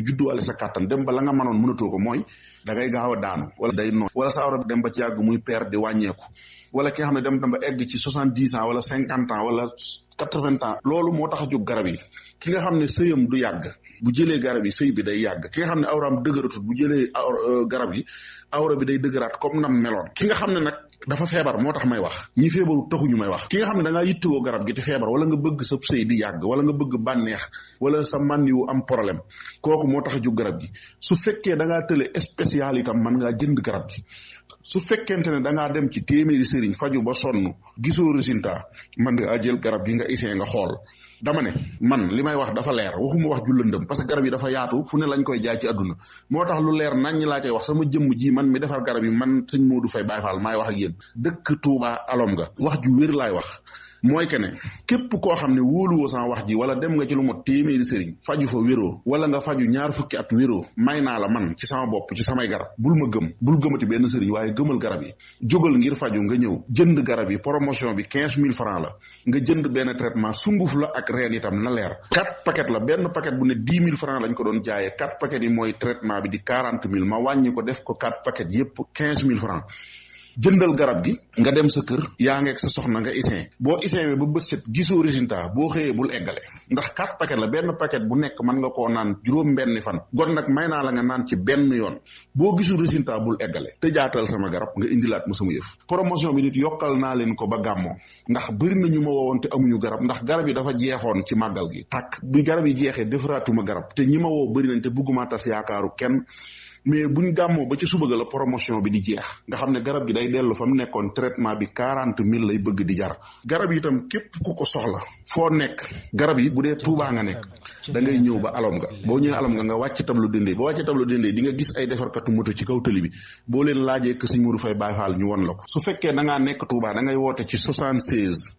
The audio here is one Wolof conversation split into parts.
judduwaale sa kàttan dem ba la nga mënoon mënatoo ko mooy da ngay gaaw a daanu wala day noon wala sa awra bi dem ba ci yàgg muy père di wàññeeku wala ki nga xam ne dem dem ba egg ci soixante dix ans wala cinquante ans wala quatre vingt ans loolu moo tax a jóg garab yi ki nga xam ne sëyam du yàgg bu jëlee garab yi sëy bi day yàgg ki nga xam ne awraam dëgëratut bu jëlee garab yi awra bi day dëgëraat comme nam meloon ki nga xam ne nag dafa feebar moo tax may wax ñi feebaru taxuñu may wax ki nga xam ne da ngaa yittewoo garab gi te feebar wala nga bëgg sa sëy di yàgg wala nga bëgg bànneex wala sa man yu am problème kooku moo tax a jóg garab gi su fekkee da ngaa tële spécial itam mën ngaa jënd garab gi su fekkente ne da ngaa dem ci téeméeri sëriñ faju ba sonn gisoo résultat man nga jël garab gi nga essayé nga xool dama ne man li may wax dafa leer waxuma wax ju lëndëm parce que garab yi dafa yaatu fu ne lañ koy jaay ci àdduna moo tax lu leer nañ laa cay wax sama jëmm ji man mi defar garab yi man sëñ Modou Faye Baye Fall maay wax ak yéen dëkk Touba alom nga wax ju wér laay wax mooy que ne képp koo xam ne wóoluwoo sama wax ji wala dem nga ci lu mot téeméeri sëriñ faju fa wéroo wala nga faju ñaar fukki at wéroo may naa la man ci sama bopp ci samay garab bul ma gëm bul gëmati benn sëriñ waaye gëmal garab yi jógal ngir faju nga ñëw jënd garab yi promotion bi quinze mille francs la nga jënd benn traitement sunguf la ak reen itam na leer quatre paquet la benn paquet bu ne dix mille francs lañ ko doon jaayee quatre paquet yi mooy traitement bi di quarante mille ma wàññi ko def ko quatre paquet yépp quinze mille francs jëndal garab gi nga dem sa kër yaa ngeeg sa soxna nga isin boo isin ba bët set gisoo résultat boo xëyee bul eggale ndax quatre paquet la benn paquet bu nekk mën nga koo naan juróom benni fan gon nag may naa la nga naan ci benn yoon boo gisul résultat bul eggale te jaatal sama garab nga indilaat ma sama yëf promotion bi nit yokkal naa leen ko ba gàmmoo ndax bëri na ñu ma woowoon te amuñu garab ndax garab yi dafa jeexoon ci màggal gi tàkk bi garab yi jeexee defaraatuma garab te ñi ma woo bëri nañ te bëgguma tas yaakaaru kenn mais buñ gàmmoo ba ci suba ga la promotion bi di jeex nga xam ne garab gi day dellu fa mu nekkoon traitement bi quarante mille lay bëgg di jar garab yi itam képp ku ko soxla foo nekk garab yi bu dee tuubaa nga nekk da ngay ñëw ba alom nga boo ñëwee alom nga nga wàcc tablu dendee ba wàcc tablu dendee di nga gis ay defarkatu moto ci kaw tëli bi boo leen laajee que Sëñ Modou Faye Baye Fall ñu won la ko su fekkee da ngaa nekk tuubaa da ngay woote ci 76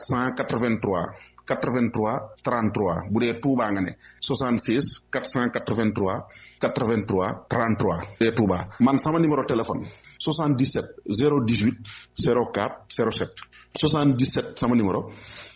483 83 33 bu dee Touba nga ne 76 483 83 33 bu dee Touba man sama numéro téléphone 77 018 04 07 77 sama numéro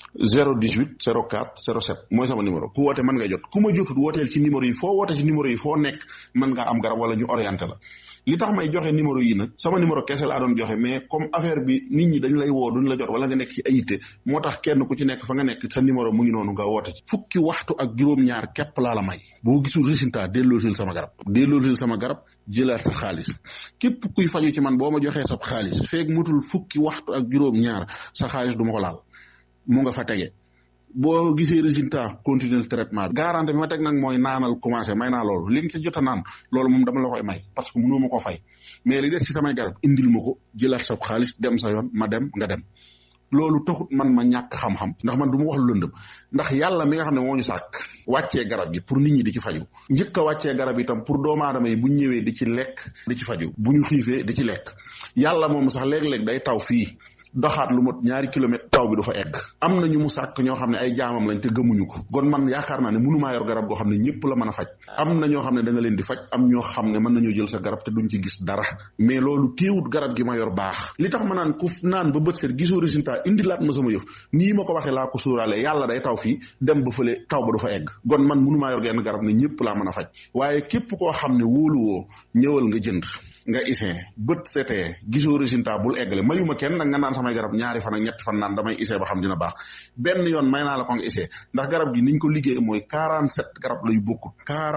018 04 07 mooy sama numéro ku woote mën nga jot ku ma jotut wooteel ci numéro yi foo woote ci numéro yi foo nekk mën nga am garab wala ñu orienté la li tax may joxe numéro yi nag sama numéro kese laa doon joxe mais comme affaire bi nit ñi dañ lay woo duñ la jot wala nga nekk ci ayité moo tax kenn ku ci nekk fa nga nekk sa numéro mu ngi noonu nga woote ci fukki waxtu ak juróom-ñaar képp laa la may boo gisul résultat delloosil sama garab delloosil sama garab jëlaat sa xaalis képp kuy faju ci man boo ma joxee sa xaalis feeg mutul fukki waxtu ak juróom-ñaar sa xaalis du ma ko laal mu nga fa tege boo gisee résultat continuer traitement bi garantie bi ma teg nag mooy naanal commencé may naa loolu li nga ci jot a naan loolu moom dama la koy may parce que mënoo ma ko fay mais li des ci samay garab indil ma ko jëlaat sa xaalis dem sa yoon ma dem nga dem loolu taxut man ma ñàkk xam-xam ndax man du ma wax lu lëndëm ndax yàlla mi nga xam ne moo ñu sàkk wàccee garab gi pour nit ñi di ci faju njëkk a wàccee garab itam pour doomu aadama yi bu ñu ñëwee di ci lekk di ci faju bu ñu xiifee di ci lekk yàlla moom sax léeg-léeg day taw fii doxaat lu mot ñaari kilomètre taw bi du fa egg am na ñu mu sàkk ñoo xam ne ay jaamam lañ te gëmuñu ko kon man yaakaar naa ne mënumaa yor garab goo xam ne ñëpp la mën a faj am na ñoo xam ne da nga leen di faj am ñoo xam ne mën nañoo jël sa garab te duñ ci gis dara mais loolu téewut garab gi ma yor baax li tax ma naan ku naan ba bët seet gisoo résultat indilaat ma sama yëf nii ma ko waxee laa ko sóoraale yàlla day taw fii dem ba fële taw ba du fa egg kon man mënumaa yor genn garab ne ñëpp laa mën a faj waaye képp koo xam ne wóoluwoo ñëwal nga jënd nga isin bët setee gisoo résultat bul eggale mayuma kenn nag nga naan samay garab ñaari fan ak ñetti fan naan damay isee ba xam dina baax benn yoon may naa la ko nga isee ndax garab gi niñ ko liggéey mooy 47 garab la yu bokkut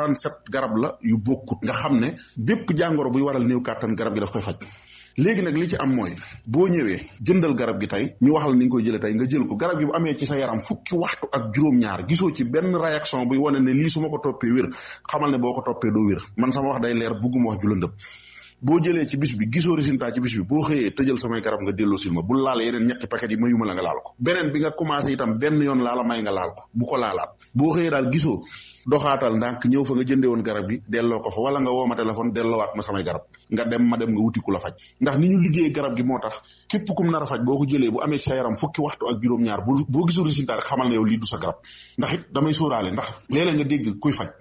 47 garab la yu bokkut nga xam ne bépp jàngoro buy waral néew kàttan garab gi daf koy faj léegi nag li ci am mooy boo ñëwee jëndal garab gi tey ñu wax la ni nga koy jëlee tey nga jël ko garab gi bu amee ci sa yaram fukki waxtu ak juróom-ñaar gisoo ci benn réaction buy wane ne lii su ma ko toppee wér xamal ne boo ko toppee doo wér man sama wax day leer bugguma wax ju lëndëm boo jëlee ci bis bi gisoo résultat ci bis bi boo xëyee tëjal samay garab nga delloo sil ma bul laal yeneen ñetti paquet yi mayuma la nga laal ko beneen bi nga commencé itam benn yoon laala may nga laal ko bu ko laalaat boo xëyee daal gisoo doxaatal ndànk ñëw fa nga jëndee woon garab gi delloo ko fa wala nga woo ma téléphone delloowaat ma samay garab nga dem ma dem nga wuti ku la faj ndax ni ñu liggéey garab gi moo tax képp kum nar a faj boo ko jëlee bu amee sa yaram fukki waxtu ak juróom-ñaar bu boo gisul résultat rek xamal ne yow lii du sa garab ndax it damay sóoraale ndax léeg-léeg nga dégg kuy faj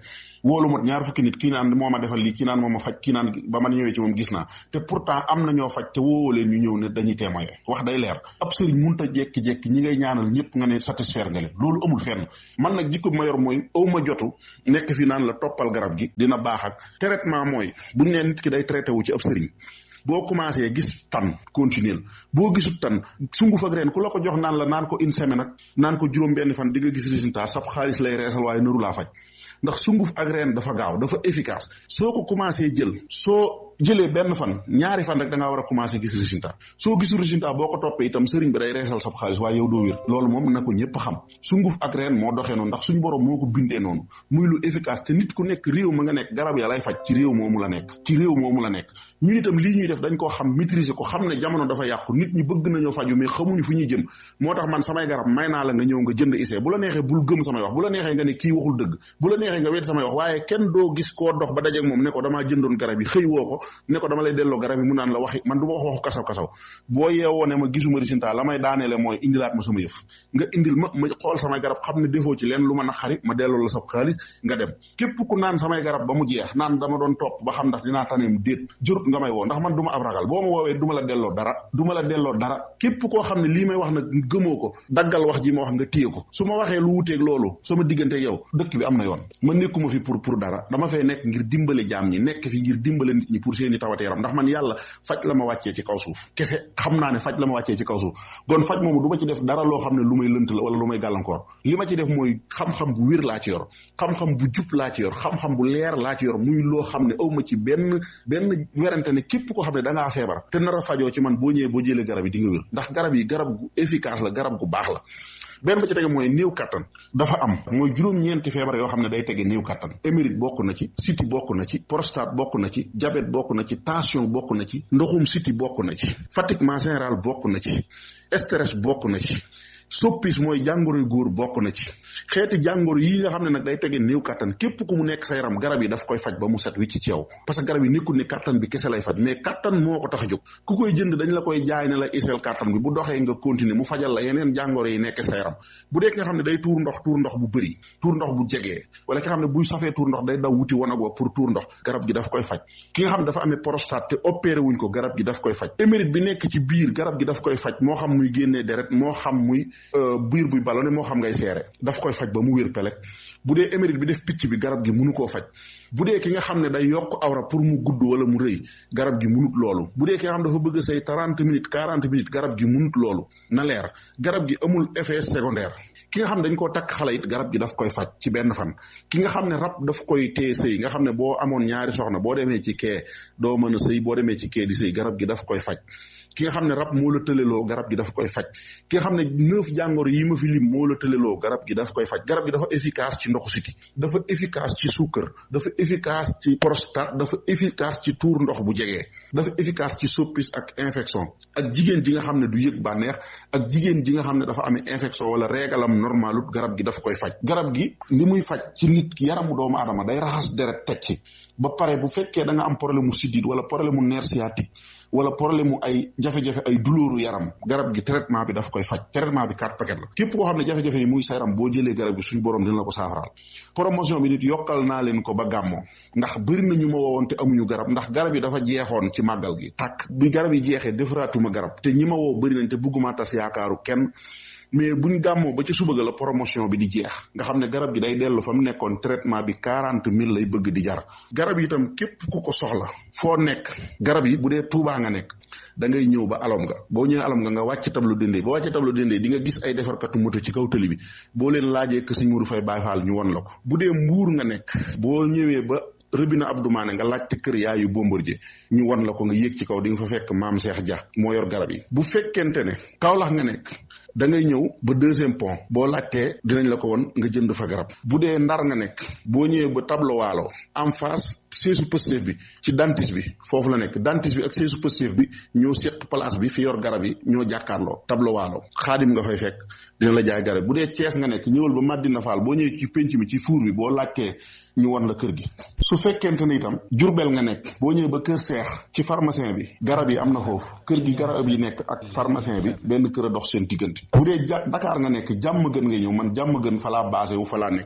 wóolu mot ñaar fukki nit kii naan moo ma defal lii kii naan moo ma faj kii naan ba man ñëwee ci moom gis naa te pourtant am na ñoo faj te wóowoo leen ñu ñëw ne dañuy témoigner wax day leer ab sëriñ munta jekki-jekki ñi ngay ñaanal ñëpp nga ne satisfaire nga leen loolu amul fenn man nag jikko bi ma yor mooy aw ma jotu nekk fi naan la toppal garab gi dina baax ak traitement mooy buñ nee nit ki day traité wu ci ab sëriñ boo commencé gis tan continuer boo gisut tan sunguf ak reen ku la ko jox naan la naan ko une semaine ak naan ko juróom benn fan di nga gis résultat sab xaalis lay reesal waaye nëru laa faj ndax sunguf ak reen dafa gaaw dafa efficace soo ko commencé jël soo jëlee benn fan ñaari fan rek da ngaa war a commencé gis résultat soo gisul résultat boo ko toppee itam sëriñ bi day reesal sab xaalis waaye yow doo wér loolu moom na ko ñëpp xam sunguf ak reen moo doxee noonu ndax suñu borom moo ko bindee noonu muy lu efficace te nit ku nekk réew ma nga nekk garab ya lay faj ci réew moomu la nekk ci réew moomu la nekk ñun itam lii ñuy def dañ koo xam maîtriser ko xam ne jamono dafa yàqu nit ñi bëgg nañoo faju mais xamuñu fu ñuy jëm moo tax man samay garab may naa la nga ñëw nga jënd isee bu la neexee bul gëm samay wax bu la neexee nga ne kii waxul dëgg bu la neexee nga wedd samay wax waaye kenn doo gis koo dox ba dajeeg moom ne ko damaa jëndoon garab yi xëy woo ko ne ko dama lay delloo garab yi mu naan la waxi man du ma wax waxu kasaw kasaw boo yeewoo ne ma gisuma résultat la may daaneele mooy indilaat ma sama yëf nga indil ma ma xool samay garab xam ne defoo ci leen lu ma naqari ma delloo la sab xaalis nga dem képp ku naan samay garab ba mu jeex naan dama doon topp ba xam ndax dinaa taneem déet jërut nga may woo ndax man du ma ab ragal boo ma woowee du ma la delloo dara du ma la delloo dara képp koo xam ne lii may wax nag gëmoo ko daggal wax ji ma wax nga téye ko su ma waxee lu wuteeg loolu sama diggante yow dëkk bi am na yoon ma nekkuma fi pour pour dara dama fay nekk ngir dimbale jaam ñi nekk fi ngir dimbale nit ñi pour seeni tawate yaram ndax man yàlla faj la ma wàccee ci kaw suuf kese xam naa ne faj la ma wàccee ci kaw suuf kon faj moomu du ma ci def dara loo xam ne lu may lënt la wala lu may gàllankoor li ma ci def mooy xam-xam bu wér laa ci yor xam-xam bu jub laa ci yor xam-xam bu leer laa ci yor muy loo xam ne aw ma ci benn benn werante ne képp koo xam ne da ngaa feebar te nar a fajoo ci man boo ñëwee boo jëlee garab yi di nga wér ndax garab yi garab gu efficace la garab gu baax la benn ba ci tege mooy néew kattan dafa am mooy juróom-ñeenti feebar yoo xam ne day tege néew kattan émérite bokk na ci siti bokk na ci prostate bokk na ci diabète bokk na ci tension bokk na ci ndoxum siti bokk na ci fatiguement général bokk na ci stress bokk na ci soppis mooy jàngoroy góor bokk na ci xeeti jàngoro yi nga xam ne nag day tege néew kattan képp ku mu nekk sa yaram garab yi daf koy faj ba mu set wicc ci yow parce que garab yi nekkul ne kattan bi kese lay faj mais kattan moo ko tax a jóg ku koy jënd dañ la koy jaay ne la iseel kattan bi bu doxee nga continuer mu fajal la yeneen jàngoro yi nekk sa yaram bu dee ki nga xam ne day tuur ndox tuur ndox bu bëri tuur ndox bu jegee wala ki nga xam ne buy safee tuur ndox day daw wuti wanag wa pour tuur ndox garab gi daf koy faj ki nga xam ne dafa amee prostate te opéré wuñ ko garab gi daf koy faj émérite bi nekk ci biir garab gi daf koy faj moo xam muy génnee deret moo xam muy biir buy ballonné moo xam ngay seere daf koy faj ba mu wér pelek bu dee émérite bi def picc bi garab gi munu koo faj bu dee ki nga xam ne day yokk awra pour mu gudd wala mu rëy garab gi munut loolu bu dee ki nga xam dafa bëgg say trente minutes quarante minutes garab gi munut loolu na leer garab gi amul effet secondaire ki nga xam ne dañ koo takk xale it garab gi daf koy faj ci benn fan ki nga xam ne rab daf koy téye sëy nga xam ne boo amoon ñaari soxna boo demee ci kee doo mën a sëy boo demee ci kee di sëy garab gi daf koy faj ki nga xam ne rab moo la tëleloo garab gi daf koy faj ki nga xam ne neuf jàngoro yi ma fi lim moo la tëleloo garab gi daf koy faj garab gi dafa efficace ci ndoxu siti dafa efficace ci suukar dafa efficace ci prostate dafa efficace ci tuur ndox bu jegee dafa efficace ci soppis ak infection ak jigéen ji nga xam ne du yëg bànneex ak jigéen ji nga xam ne dafa amee infection wala régalam normalut garab gi daf koy faj garab gi li muy faj ci nit ki yaramu doomu aadama day raxas deret teg ci ba pare bu fekkee da nga am problème mu siddiit wala problème mu nerf sciatique wala problème mu ay jafe-jafe ay douleur yaram garab gi traitement bi daf koy faj traitement bi quatre paquet la képp koo xam ne jafe-jafe yi muy sa yaram boo jëlee garab gi suñ borom dina la ko saafaraal promotion bi nit yokkal naa leen ko ba gàmmoo ndax bëri na ñu ma woowoon te amuñu garab ndax garab yi dafa jeexoon ci màggal gi tàkk bi garab yi jeexee defaraatuma garab te ñi ma woo bëri nañ te bëgguma tas yaakaaru kenn mais buñ gàmmoo ba ci suba ga la promotion bi di jeex nga xam ne garab gi day dellu fa mu nekkoon traitement bi quarante mille lay bëgg di jar garab yi itam képp ku ko soxla foo nekk garab yi bu dee tuubaa nga nekk da ngay ñëw ba alom nga boo ñëwee alom nga nga wàcc tablu dendee boo wàccee tablu dendee di nga gis ay defarkatu moto ci kaw tëli bi boo leen laajee que Sëñ Mourou Faye Baye Fall ñu won la ko bu dee mbuur nga nekk boo ñëwee ba rëbina Abdou Mané nga laajte kër yaayu Bombardier ñu wan la ko nga yéeg ci kaw di nga fa fekk maam Cheikh Dia moo yor garab yi bu fekkente ne Kaolack nga nekk da ngay ñëw ba deuxième pont boo laajtee dinañ la ko won nga jënd fa garab bu dee ndar nga nekk boo ñëwee ba tableau waalo en face seesu Pastef bi ci dentiste bi foofu la nekk dentiste bi ak seesu Pastef bi ñoo seq place bi fi yor garab yi ñoo jàkkaarloo tableau waalo xaadim nga fay fekk dina la jaay garab bu dee Cees nga nekk ñëwal ba Madina Fall boo ñëwee ci penc mi ci fuur bi boo laajtee ñu won la kër gi su fekkente ne itam Jurbel nga nekk boo ñëwee ba kër Seex ci pharmacien bi garab yi am na foofu kër gi garab yi nekk ak pharmacien bi benn kër a dox seen diggante bu dee ja Dakar nga nekk jàmm gën nga ñëw man jàmm gën fa laa basé wu fa laa nekk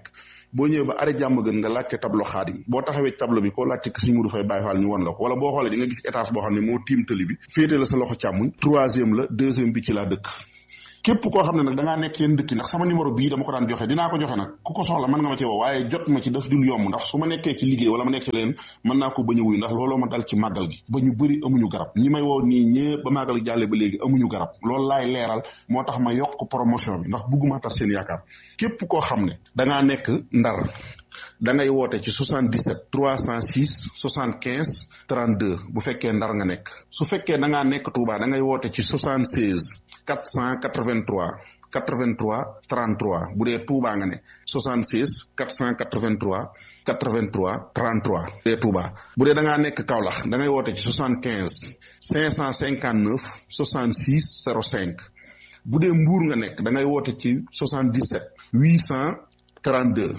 boo ñëwee ba arrêt jàmm gën nga laajte tableau xaadim boo taxawee tableau bi koo laajte Sëñ Mudu Fay Baay Faal ñu won la ko wala boo xoolee di nga gis étage boo xam ne moo tiim tëli bi féete la sa loxo càmmuñ troisième la deuxième bi ci laa dëkk képp koo xam ne nag da ngaa nekk yéen dëkk ndax sama numéro bii dama ko daan joxe dinaa ko joxe nag ku ko soxla mën nga ma ci woo waaye jot ma ci daf dul yomb ndax su ma nekkee ci liggéey wala ma nekk ci leen mën naa ko bañ a wuy ndax looloo ma dal ci màggal gi ba ñu bëri amuñu garab ñi may woo nii ñëpp ba màggal gi jàlle ba léegi amuñu garab loolu laay leeral moo tax ma yokk promotion bi ndax bugguma tas seen yaakaar képp koo xam ne da ngaa nekk ndar da ngay woote ci 77 306 75 32 bu fekkee ndar nga nekk su fekkee da ngaa nekk Touba da ngay woote ci 76 483 83 33 bu dee Touba nga ne 76 483 83 33 bu dee Touba bu dee da ngaa nekk Kaolack da ngay woote ci 75 559 66 05 bu dee Mbour nga nekk da ngay woote ci 77 800 32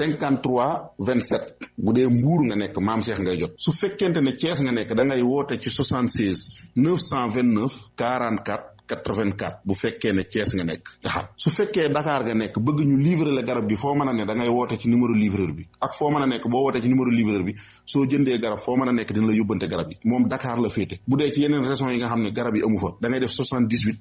53 27 bu dee mbuur nga nekk maam Cheikh ngay jot su fekkente ne Thiès nga nekk da ngay woote ci 76 929 44 84 bu fekkee ne Thiès nga nekk waaw su fekkee Dakar nga nekk bëgg ñu livrer la garab gi foo mën a ne da ngay woote ci numéro livreur bi ak foo mën a nekk boo wootee ci numéro livreur bi soo jëndee garab foo mën a nekk dina la yóbbante garab yi moom Dakar la féete bu dee ci yeneen régions yi nga xam ne garab yi amu fa da ngay def 78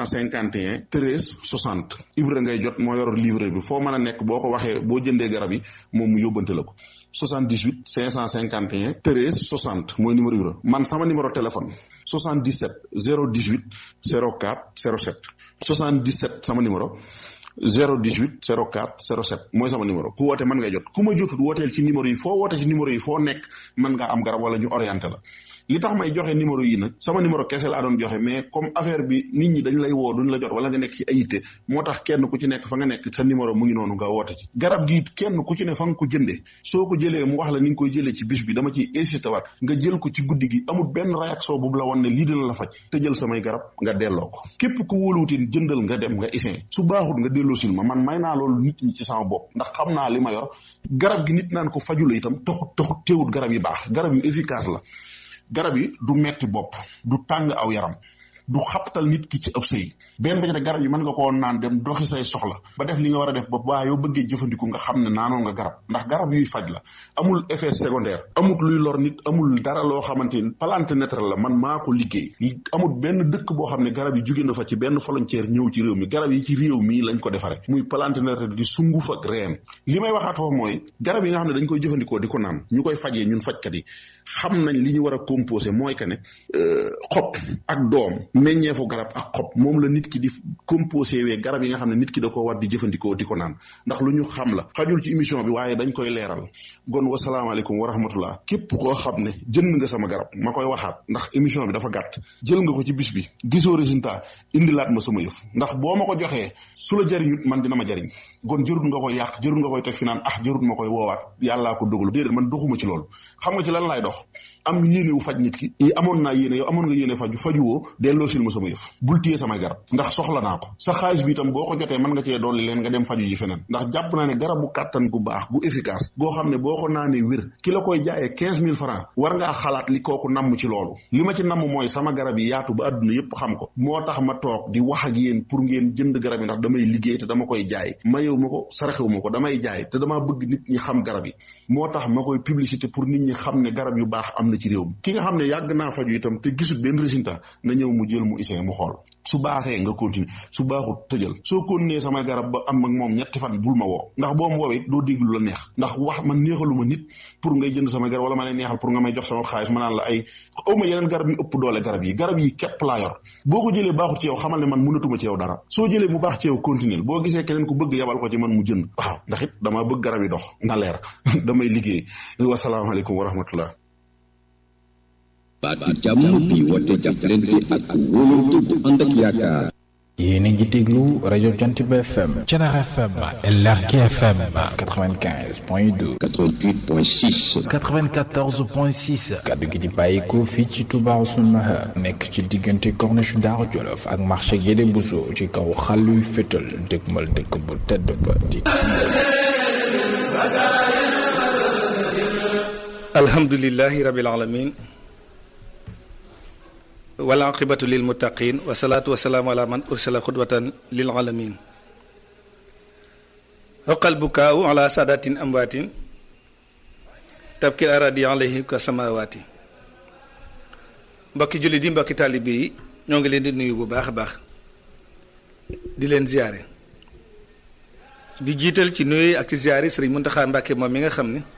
551 13 60 Ibra ngay jot moo yor livreur bi foo mën a nekk boo ko waxee boo jëndee garab yi moom mu yóbbante la ko 78 551 13 60 mooy numéro Ibra man sama numéro téléphone 77 018 04 07 77 sama numéro 018 04 07 mooy sama numéro ku woote mën nga jot ku ma jotut wooteel ci numéro yi foo woote ci numéro yi foo nekk mën ngaa am garab wala ñu orienté la li tax may joxe numéro yi nag sama numéro kese laa doon joxe mais comme affaire bi nit ñi dañ lay woo duñ la jot wala nga nekk ci ayité moo tax kenn ku ci nekk fa nga nekk sa numéro mu ngi noonu nga woote ci garab gi kenn ku ci ne fa nga ko jëndee soo ko jëlee mu wax la ni nga koy jëlee ci bis bi dama ciy insisté waat nga jël ko ci guddi gi amul benn réaction bu la wan ne lii dina la faj te jël samay garab nga delloo ko képp ku wóoluwutin jëndal nga dem nga isin su baaxut nga delloo sil ma man may naa loolu nit ñi ci sama bopp ndax xam naa li ma yor garab gi nit naan ko faju la itam taxut taxut teewut garab yi baax garab yu efficace la garab yi du metti bopp du tàng aw yaram du xaptal nit ki ci ëpp sëy benn ba ci garab yi mën nga koo naan dem doxi say soxla ba def li nga war a def ba waa yow bëggee jëfandiku nga xam ne naanoon nga garab ndax garab yuy faj la amul effet secondaire amul luy lor nit amul dara loo xamante ni plante naturelle la man maa ko liggéey amul benn dëkk boo xam ne garab yi jóge na fa ci benn frontière ñëw ci réew mi garab yi ci réew mi lañ ko defare muy plante naturelle di sunguf ak reen li may waxaat foofu mooy garab yi nga xam ne dañ koy jëfandikoo di ko naan ñu koy fajee ñun fajkat yi xam nañ li ñu war a composé mooy que ne xob ak doom meññeefu garab ak xob moom la nit ki di composé wee garab yi nga xam ne nit ki da ko war di jëfandikoo di ko naan ndax lu ñu xam la xajul ci émission bi waaye dañ koy leeral gon wasalaamaaleykum wa rahmatullah képp koo xam ne jënd nga sama garab ma koy waxaat ndax émission bi dafa gàtt jël nga ko ci bis bi gisoo résultat indilaat ma sama yëf ndax boo ma ko joxee su la jariñut man dina ma jariñ gon jërut nga koy yàq jërut nga koy teg fi naan ah jërut ma koy woowaat yàllaa ko dogalu déedéet man doxuma ci loolu xam nga ci lan laay dox am yéene wu faj nit ki yi amoon naa yéene yow amoon nga yéene faju fajuwoo delloo sil ma sama yëf bul téye samay garab ndax soxla naa ko sa xaalis bi itam boo ko jotee mën nga cee dolli leen nga dem faju ji feneen ndax jàpp naa ne garabu kàttan gu baax gu efficace goo xam ne boo ko naanee wér ki la koy jaayee quinze mille francs war ngaa xalaat li kooku namm ci loolu li ma ci namm mooy sama garab yi yaatu ba àdduna yépp xam ko moo tax ma toog di wax ak yéen pour ngeen jënd garab yi ndax damay liggéey te dama koy jaay mayewu ma ko saraxewu ma ko damay jaay te damaa bëgg nit ñi xam garab yi moo tax ma koy publicité pour nit ñi xam ne garab yu baax am na ci réew mi ki nga xam ne yàgg naa faju itam te gisul benn résultat na ñëw mu jël mu isee mu xool su baaxee nga continuer su baaxut tëjal soo continuer samay garab ba am ak moom ñetti fan bul ma woo ndax boo ma woowee doo dégg lu la neex ndax wax man neexaluma nit pour ngay jënd samay garab wala ma lay neexal pour nga may jox sama xaalis ma naan la ay awma yeneen garab yu ëpp doole garab yi garab yi képp laa yor boo ko jëlee baaxut ci yow xamal ne man mënatuma ci yow dara soo jëlee mu baax ci yow continuer boo gisee keneen ku bëgg yabal ko ci man mu jënd waaw ndax it damaa bëgg garab yi dox na leer damay liggéey wasalaamaaleykum wa rahmatullah baatu jàmm bi woote jàppalante ak wóolante bu ànd ak yaakaar. yéen a ngi déglu rajo Jant bi FM. Thiénaba FM. LRK FM. 95 point 2. 88 point 6. 94 point 6. kaddu gi di bàyyikoo fii ci Touba Ousseynou Mahar. nekk ci diggante corniche Daaru Jolof ak marché Guédé Bousso ci kaw xàlluy fétal dëgmal dëkk bu tedd ba di alhamdulilahi rabil alamin wal aqibatu lil muttaqin wa salaatu wa salaamu ala man ursila xudwatan lil alamin oqal bukaaw ala saadatin amwaatin tabkil aradi alayhi ka samawaati mbokki jullit yi mbokki taalibe yi ñoo ngi leen di nuyu bu baax a baax di leen ziyaare di jiital ci nuyu ak ci ziyaare sëriñ Muntaxa Mbàkke moom mi nga xam ne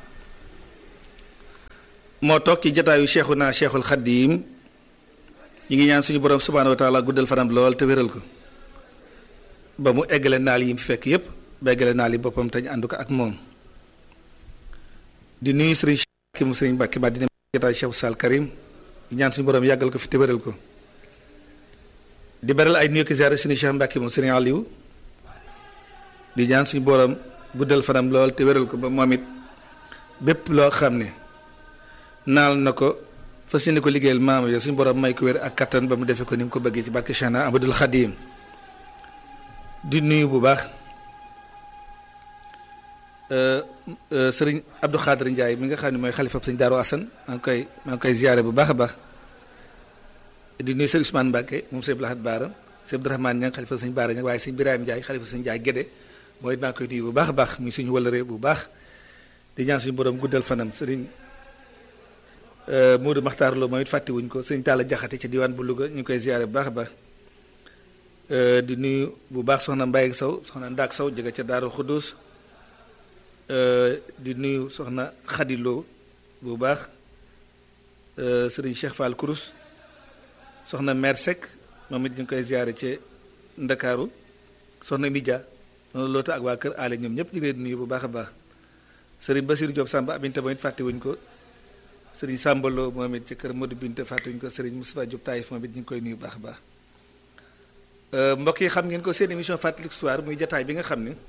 moo toog ci jataayu Cheikhuna Cheikhul Xaddiim ñi ngi ñaan suñu borom subhaanahu wa taala guddal fanam lool te wéral ko ba mu eggale naal yi mu fekk yépp ba eggale naal yi boppam te ñu ànd ko ak moom di nuyu sëriñ Cheikh mu sëriñ Mbàkke ba di dem jataayu Cheikh Sall Karim di ñaan suñu borom yàggal ko fi te wéral ko di beral ay nuyu ki ziyaare suñu Cheikh Mbàkke moom sëriñ Aliou di ñaan suñu borom guddal fanam lool te wéral ko ba moom it bépp loo xam ne naal na ko fas yéene ko liggéeyal maam yo suñu borom may ko wér ak kattan ba mu defee ko ni mu ko bëggee ci barke Cheikhna Amadul Xadim di nuyu bu baax sëriñ Abdou Khadir Ndiaye mi nga xam ne mooy xalifa sëñ Daaru Asan maa ngi koy maa ngi koy ziyaare bu baax a baax di nuyu sëriñ Ousmane Mbacke moom sëñ Blahat Baara sëñ Abdourahmane Niang xalifa sëñ Baara Niang waaye sëñ Birahim Ndiaye xalifa sëñ Ndiaye Gédé mooy maa ngi koy nuyu bu baax a baax muy suñu wëlëree bu baax di ñaan suñu borom guddal fanam sëriñ Moodu Maxtaar Lo moom it fàttewuñ ko sëñ Talla Jaxate ci diwaan bu Louga ñu ngi koy ziyaare bu baax a baax di nuyu bu baax soxna Mbaye Sow soxna Ndaak Sow jóge ca Daaru Xudus di nuyu soxna Xadi Lo bu baax sëriñ Cheikh Fall Kourous soxna Mère Seck moom it ñu ngi koy ziyaare ci Ndakaaru soxna Midia noonu loota ak waa kër aale ñoom ñëpp ñu ngi leen di nuyu bu baax a baax sëriñ Basiru Diop Samba Abinta moom it fàttewuñ ko sëriñ Sambalo moom it ci kër Modou Binta fàttewuñ ko sëriñ Moustapha Diop Taïf moom it ñu ngi koy nuyu bu baax a baax mbokk yi xam ngeen ko seen émission fàttaliku histoire muy jataay bi nga xam ne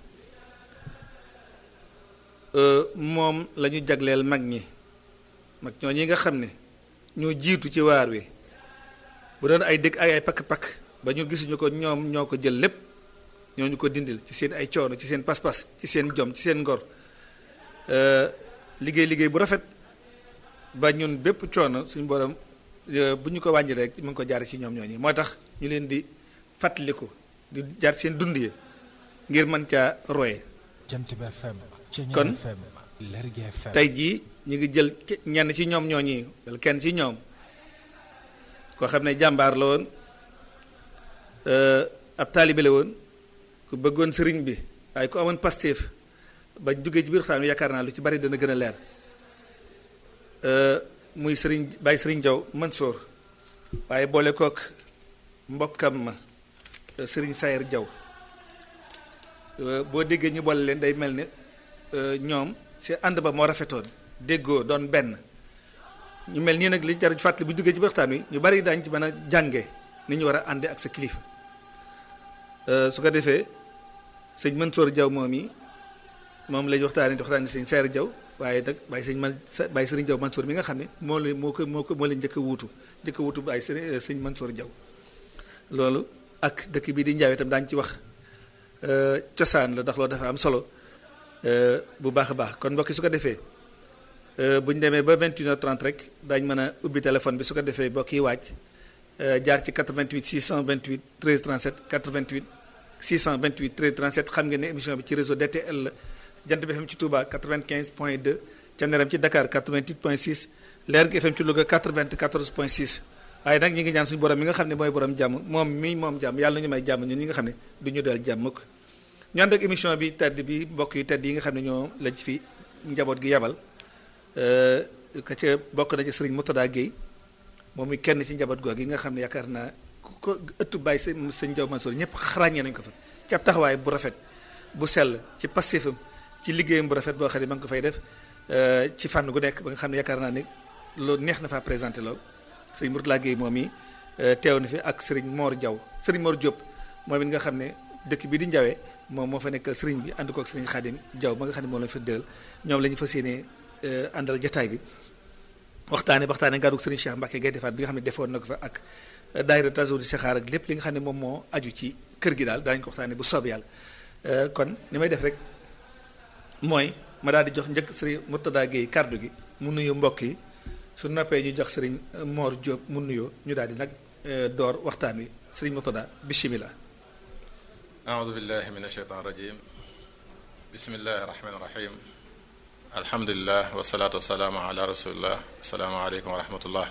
moom la ñu jagleel mag ñi mag ñoo ñi nga xam ne ñoo jiitu ci waar wi bu doon ay dëkk ay ay pakk-pakk ba ñu gisuñu ko ñoom ñoo ko jël lépp ñoo ñu ko dindil ci seen ay coono ci seen pas-pas ci seen jom ci seen ngor liggéey liggéey bu rafet ba ñun bépp coono suñu borom bu ñu ko wàññi rek mu ngi ko jaar ci ñoom ñooñu moo tax ñu leen di fàttaliku di jaar seen dund yi ngir mën caa roye kon tey jii ñu ngi jël ñenn ci ñoom ñooñi wala kenn ci ñoom koo xam ne jàmbaar la woon ab taalibe la woon ku bëggoon sëriñ bi waaye ku amoon pastéef ba duggee ci biir xam ne yaakaar naa lu ci bari dana gën a leer muy sëriñ Baye sëriñ Jaw Mansour waaye boole kook mbokkam ma sëriñ Sayer Jaw boo déggee ñu boole leen day mel ne ñoom si ànd ba moo rafetoon déggoo doon benn ñu mel nii nag li jar fàttali bu duggee ci waxtaan wi ñu bari daañu ci mën a jànge ni ñu war a ànde ak sa kilifa su ko defee sëñ Mansour Jaw moom yi moom lañu waxtaanee di waxtaanee sëñ Sayer Jaw waaye nag bàyyi sëñ man bàyyi sëriñ Jaw Mansour mi nga xam ne moo la moo ko moo ko moo leen njëkk a wuutu njëkk a wuutu bàyyi sëriñ sëñ Mansour Jaw loolu ak dëkk bii di Njaawe itam daañu ci wax cosaan la ndax loolu dafa am solo bu baax a baax kon mbokki su ko defee bu ñu demee ba 21h30 rek daañu mën a ubbi téléphone bi su ko defee mbokk yi waaj jaar ci 88 628 13 37 88 628 13 37 xam ngeen ne émission bi ci réseau DTL la jant bi FM ci Touba 95 point 2 Thiéniere ci Dakar 88 point 6 Leer gi FM ci Louga 94 point 6 waaye nag ñi ngi ñaan suñu borom mi nga xam ne mooy borom jàmm moom mi moom jàmm yàlla na ñu may jàmm ñun ñi nga xam ne du ñu dal jàmm ko ñu ànd ak émission bi tedd bi mbokk yi tedd yi nga xam ne ñoo lañ fi njaboot gi yabal ka ca bokk na ci sëriñ Moutada Guèye moom mi kenn ci njaboot googu yi nga xam ne yaakaar naa ku ko ëttu bàyyi sëñ sëñ Jaw Mansour ñëpp ràññee nañu ko fa ci ab taxawaay bu rafet bu sell ci passifam ci liggéeyam bu rafet boo xam ne ma ngi ko fay def ci fànn gu nekk ba nga xam ne yaakaar naa ne loolu neex na faa présenté loolu sëriñ Moutada Guèye moom yi teew na fi ak sëriñ Mor Diaw sëriñ Mor Diop moom it nga xam ne dëkk bi di Njawee moom moo fa nekk sëriñ bi ànd kook sëriñ Xaadim Diaw ma nga xam ne moom la fa dëgal ñoom la ñu fas yéene àndal jataay bi waxtaane waxtaane ngaruk sëriñ Cheikh Mbacke Gaye defaat bi nga xam ne defoon na ko fa ak daayira taso di saxaar ak lépp li nga xam ne moom moo aju ci kër gi daal daañu ko waxtaane bu soob yàlla kon ni may def rek mooy ma daal di jox njëkk sëriñ Murtada Gueye kàddu gi mu nuyu mbokk yi su noppee ñu jox sëriñ Mor Diop mu nuyoo ñu daal di nag door waxtaan wi sëriñ Murtada bismillah أعوذ بالله من الشيطان الرجيم bismillahi rahmaani rahim alhamdulilah wasalaatu wasalaamu ala rasulillah asalaamaaleykum wa rahmatullah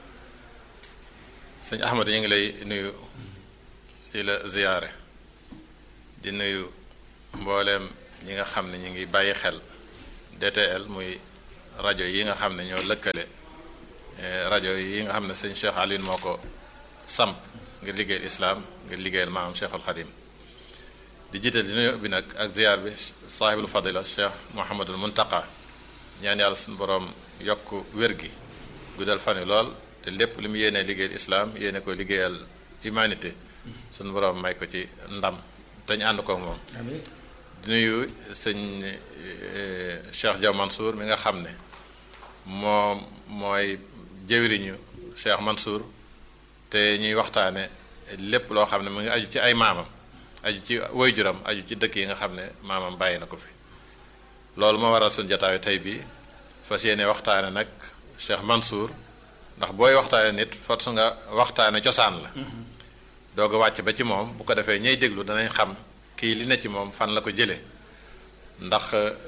sëñ Ahmad ñu ngi lay nuyu di la ziyaare di nuyu mbooleem ñi nga xam ne ñu ngi bàyyi xel DTL muy rajo yi nga xam ne ñoo lëkkale rajo yi nga xam ne sëñ Cheikh Aline moo ko samp ngir liggéeyal islaam ngir liggéeyal maamam Cheikhul Xadim di jiital di nuyu bi nag ak ziyaar bi saahibul fadila Cheikh Mouhamadul Muntaqa ñaan yàlla suñu boroom yokk wér gi guddal fan yi lool te lépp li mu yéenee liggéeyal islaam yéene ko liggéeyal humanité suñu boroom may ko ci ndam te ñu ànd ko moom di nuyu sëñ Cheikh Diaw Mansour mi nga xam ne moom mooy jëwriñu Cheikh Mansour te ñuy waxtaane lépp loo xam ne mu ngi aju ci ay maamam aju ci waajuram aju ci dëkk yi nga xam ne maamam bàyyi na ko fi loolu moo waral suñu jataayu tey bii fas yéene waxtaane nag Cheikh Mansour ndax booy waxtaane nit fot su nga waxtaane cosaan la doog a wàcc ba ci moom bu ko defee ñay déglu danañ xam kii li ne ci moom fan la ko jëlee ndax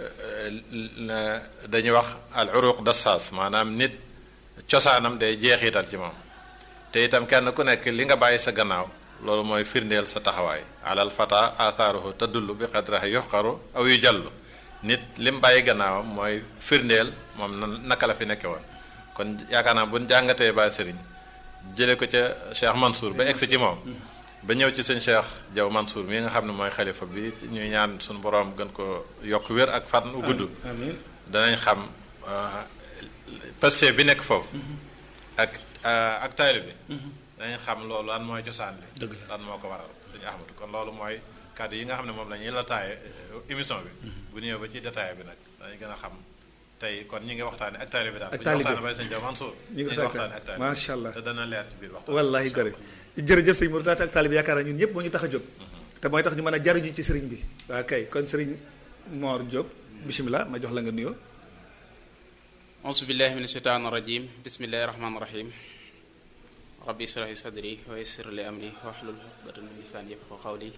dañuy wax al uruq dassaas maanaam nit cosaanam day jeexital ci moom te itam kenn ku nekk li nga bàyyi sa gannaaw loolu mooy firndeel sa taxawaay alal fata athaaruhu tadullu bi qadrahi yuxqaru aw yu jallu nit lim bàyyi gannaawam mooy firndeel moom naka la fi nekke woon kon yaakaar naa bu ñu jàngatee Baay Sëriñ jële ko ca Cheikh Mansour ba egsi ci moom ba ñëw ci sëñ Cheikh Diaw Mansour mi nga xam ne mooy xalifa bi ñuy ñaan suñu boroom gën ko yokk wér ak fan u gudd danañ xam paste bi nekk foofu ak ak taali bi danañ xam loolu lan mooy cosaan li lan moo ko waral suñu Ahmadu kon loolu mooy kàddu yi nga xam ne moom la ñuy la taaye émission bi bu ñëwee ba ci détail bi nag danañ gën a xam tey kon ñi ngi waxtaane ak taali bi daal bu ñu waxtaane bay sëñ Diaw Mansour ñi ngi waxtaane ak taali macha allah te dana leer ci biir waxtaan wallahi gore jërëjëf sëñ Mourtada ak taali bi yaakaar naa ñun ñëpp moo ñu tax a jóg te mooy tax ñu mën a jariñu ci sëriñ bi waa kay kon sëriñ Mor Diop bisimilah ma jox la nga nuyoo auzu billahi min asheytaan rajim bismillahi rahmaani rahim rabbi israhi sadri wa yassir li amri wahlul uqdatan min lisani yafqahu qawli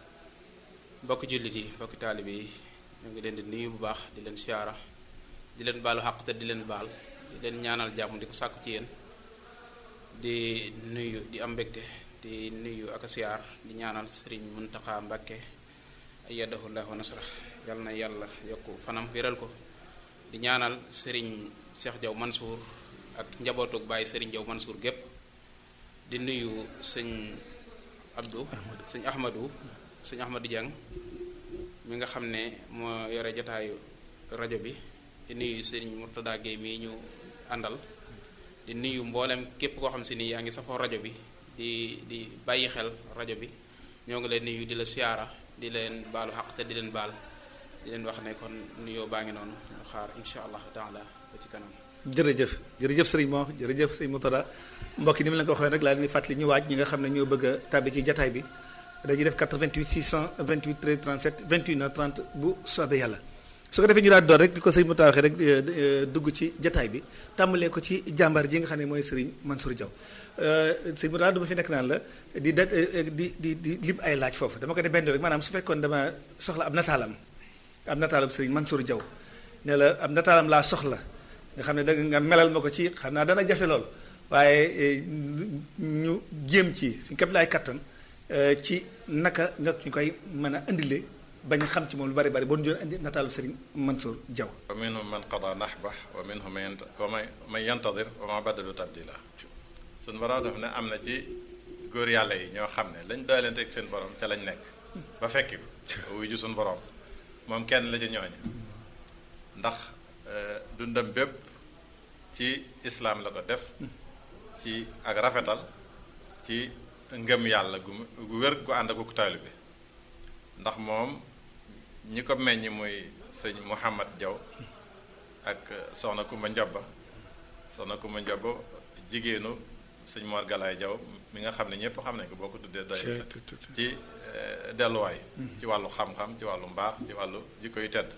mbokki jullit yi mbokki taalib yi ñu ngi leen di nuyu bu baax di leen siyaara di leen baalu xaq te di leen baal di leen ñaanal jàmm di ko sàkku ci yéen di nuyu di am mbégte di nuyu ak siyaar di ñaanal sëriñ Muntaxa Mbàkke ayyadahu llahu wa nasra yal na yàlla yokk fanam wéral ko di ñaanal sëriñ Cheikh Diaw Mansour ak njabootug bàyyi sëriñ Diaw Mansour gépp di nuyu sëñ Abdou sëñ Ahmadou sëñ Ahmadou Diang mi nga xam ne moo yore jotaayu rajo bi di nuyu sëriñ Mourtada Gueye mii ñu àndal di nuyu mboolem képp koo xam si ni yaa ngi safoo rajo bi di di bàyyi xel rajo bi ñoo ngi leen nuyu di la siyaara di leen baalu xaq te di leen baal di leen wax ne kon nuyoo baa ngi noonu ñu xaar insha allah taala ba ci kanam jërëjëf jërëjëf sëriñ Mor jërëjëf sëriñ Mourtada mbokk yi ni mu leen ko waxee rek laa leen di fàttali ñu waaj ñi nga xam ne ñoo bëgg a tàbbi ci jataay bi dañuy def 88 628 13 37 21 30 bu soobee yàlla su ko defee ñu daal door rek di ko sëriñ Mourtada waxee rek dugg ci jataay bi tàmbalee ko ci jàmbaar ji nga xam ne mooy sëriñ Mansour Diaw sëriñ Mourtada dama fi nekk naan la di da di di di lim ay laaj foofu dama ko def benn rek maanaam su fekkoon dama soxla ab nataalam ab nataalam sëriñ Mansour Diaw ne la ab nataalam laa soxla nga xam ne da nga melal ma ko ci xam naa dana jafe lool waaye ñu jéem ci suñ képp laay kattan ci naka nga ñu koy mën a indile bañ a xam ci moom lu bari bari boo ñu doon indi nataalu Serigne Mansour Diaw wa minhum man qada nahbah wa minhum man yantadir wa ma badalu tabdila suñ borom daf ne am na ci góor yàlla yi ñoo xam ne lañ doy leen teg seen borom ca lañ nekk ba fekki ko wuy ju suñ borom moom kenn la ci ñooñu ndax dundam bépp ci islaam la ko def ci ak rafetal ci ngëm yàlla gu gu wér gu ànd ak ku taalibe bi ndax moom ñi ko meññ muy sëñ Mouhamad Diaw ak soxna Kumba Njobba soxna Kumba Njobba jigéenu sëñ Mor Galaay Diaw mi nga xam ne ñëpp xam nañ ko boo ko tuddee doy ci delluwaay ci wàllu xam-xam ci wàllu mbaax ci wàllu jikko yu tedd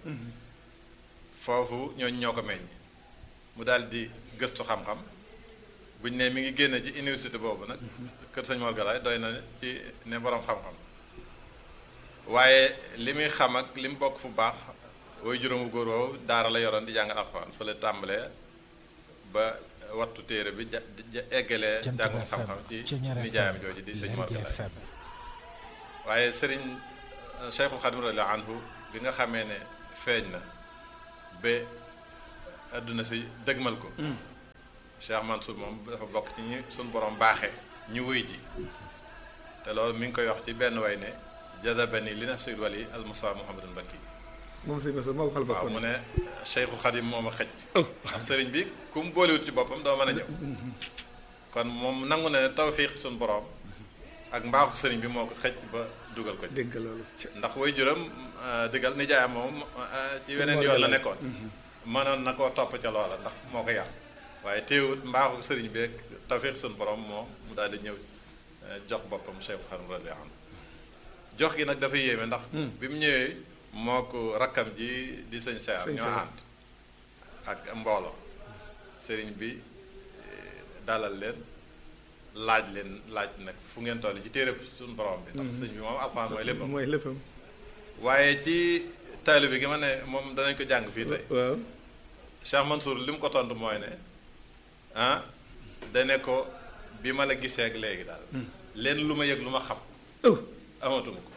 foofu ñooñu ñoo ko meññ mu daal di gëstu xam-xam bu ñu ne mi ngi génne ci université boobu nag kër sëñ Mor Galaay doy na ci ne boroom xam-xam waaye li muy xam ak li mu bokk fu baax way juróomu góor woowu daara la yoroon di jàngal alxuraan fa la tàmbalee ba wattu téere bi ja ja- eggalee jàngum xam-xam ci nijaayam jooju di sëñ Mor Galaay waaye sëriñ Cheikhul Xadim radiyallahu anhu bi nga xamee ne feeñ na ba àdduna si dëgmal ko Cheikh Mansour moom dafa bokk ci ñi suñ borom baaxee ñu wuy ji te loolu mi ngi koy wax ci benn way ne jadabani li nafsil wali al Mustafa Muhammadul Mbakki moom sëñ Moussa moo ko xal waaw boppam mu ne Cheikhul Xadim moom a xëj ndax sëriñ bi ku mu boolewut ci boppam doo mën a ñëw kon moom nangu na ne tawfiq suñ borom ak mbaaxu sëriñ bi moo ko xëj ba dugal ko ci dégg loolu ci ndax way juram digal nijaayam moom euh, ci weneen yoon la nekkoon mënoon na koo topp ca loola ndax moo ko yar waaye teewut mbaaxu sëriñ bi ak tawfiq suñ borom moom mu daal di ñëw euh, jox boppam Cheikhul Xadim radiyallahu anhu jox gi nag dafa yéeme ndax bi mu ñëwee moo ko rakkam ji di sëñ Seer Sëñ ñoo Seer. ànd ak mbooloo sëriñ bi eh, dalal leen laaj leen laaj nag fu ngeen toll ci téere suñu borom bi ndax sëñ bi moom alxuraan mooy léppam mooy léppam waaye ci taalibe gi ma ne moom danañ ko jàng fii tey waaw Cheikh Mansour li mu ko tontu mooy ne ah dane ko bi ma la gisee ak léegi daal leen lu ma yëg lu ma xam oh amatuma ko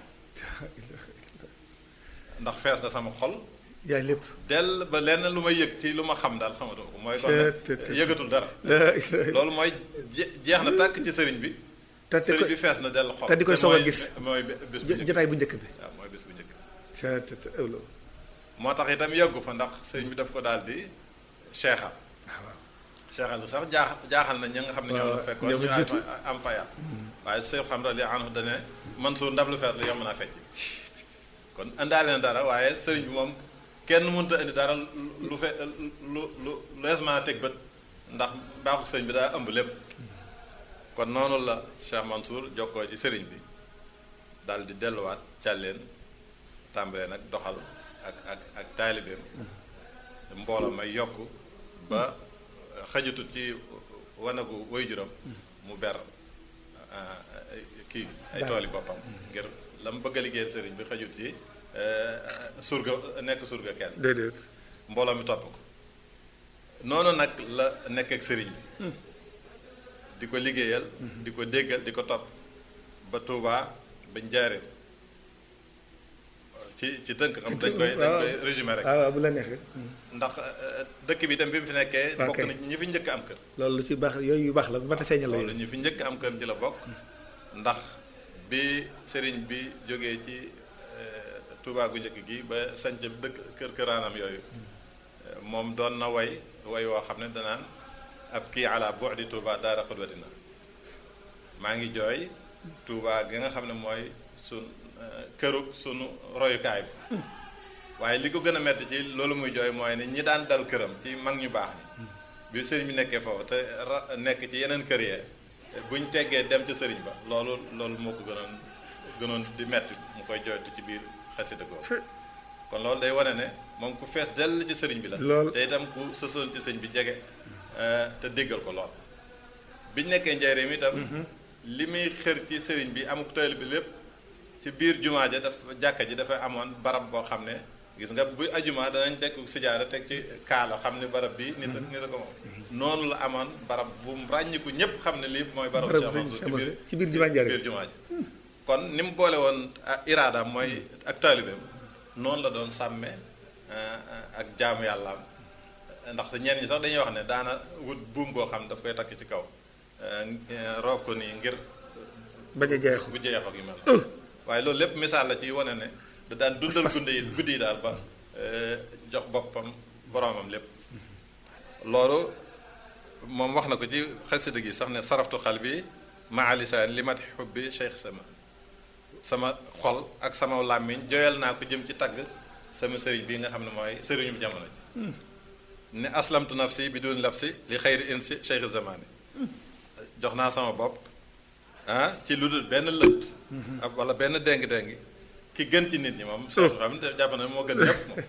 ndax fees na sama xol yaay lépp dell ba lenn lu ma yëg ci lu ma xam daal xamatuma ko mooy kon nag Te- te- te- yëgatul dara laa ilaaha loolu mooy je- jeex na tàkk ci sëriñ bi te di sëriñ koy bi fees na dell xol te di koy soog a mooy- gis. mooy bis bu jo- njëkk jotaay bu njëkk bi waaw mooy bis bu njëkk ca te te ëwlo moo tax itam yeggu fa ndax sëriñ bi daf ko daal di seexal seexal bi sax jaax jaaxal na ña nga xam ne ñoom la waaw, fekkoon ñoom ñu jiitu. am am fayal waaye Seex xam radi anhu dane Mansuur ndab lu fees la yomb naa fecc kon indaale na dara waaye sëriñ bi moom kenn mënut a indi dara lu fe lu lu lees mën a teg bët ndax mbaaxu sëriñ bi daa ëmb lépp kon noonu la Cheikh Mansour jokkoo ci sëriñ bi daal di delluwaat càlleen tàmbalee nag doxal ak ak ak taalibeem mbooloo may yokk ba xajatut ci wanagu waajuram mu ber ah, ay- kii ay tooli boppam ngir la mu bëgg a liggéeyal sëriñ bi xajut ci eh, surga nekk surga kenn déedéet mbooloo mi topp ko noonu nag la nekk ak sëriñ bi di ko liggéeyal di ko déggal di ko topp ba Tuubaa ba Njaaréem ci ci tënk xam dañ koy dañ koy résumé rek waaw waaw bu la neexee ndax eh, dëkk bi itam bi mu fi nekkee Ok. bokk na ñi fi njëkk am kër loolu lu ci baax yooyu yu baax la bu ma ta feeñal la loolu yooyu ñi fi njëkk am kër ci la bokk ndax bi sëriñ bi jógee ci eh, Tuubaa gu njëkk gi ba sanc dëkk kër këraanam yooyu eh, moom doon na way way woo xam ne danaan ab kii ala bu'di Tuubaa daara xudwatina maa ngi jooy Tuubaa gi nga xam ne mooy sun eh, kërug sunu royukaay bi waaye li ko gën a metti ci loolu muy jooy mooy ne ñi daan dal këram ci mag ñu baax ñi bi sëriñ bi nekkee foofu te ra nekk ci yeneen kër yee buñ teggee dem ci sëriñ ba loolu loolu moo ko gënoon gënoon di metti mu koy jooytu ci biir xasida googu kon loolu day wane ne moom ku fees dell ci sëriñ bi la Lool. te itam ku sësoon ci sëriñ bi jege eh, te déggal ko lool biñ nekkee njaareem itam li muy xër ci sëriñ bi amuk tayal bi lépp ci biir jumaa ja daf jàkka ji dafa amoon barab boo xam ne gis nga bu ajuma danañ teg sijaara teg ci kaala xam ne barab bi nit a nit a ko moom noonu la amoon barab bu mu ràññiku ñépp xam ne lii mooy barab Barab Cheikh sëñ Mansour Cheikh Mansour ci biir jumaa Njaaréem. biir jumaa ji kon ni mu boole woon ah, iraadaam mooy ak taalibeem noonu la doon sàmme ah, ak jaamu yàllaam ndax ñenn ñi sax dañuy wax ne daana wut buum boo xam ne daf koy takk ci kaw eh, roof ko nii ngir bañ a jeexu bu jeexoo gi mel noonu waaye loolu lépp misaal la ci wane ne da daan dundal Pas-pas. guddi yi guddi yi daal ba eh, jox boppam boroomam lépp loolu moom wax na ko ci xasida gi sax ne saraftu xal bi maa lisaan li mat xubbi cheikh sama sama xol ak sama làmmiñ joyal naa ko jëm ci tagg sama sëriñ bi nga xam ne mooy sëriñu jamono ji ne aslamtu nafsi bi dun labsi li xayri insi cheikh zamani jox naa sama bopp ah ci lu dul benn lënt ak wala benn déng-déng ki gën ci nit ñi moom cheikh xam ne jàpp na moo gën ñëpp moom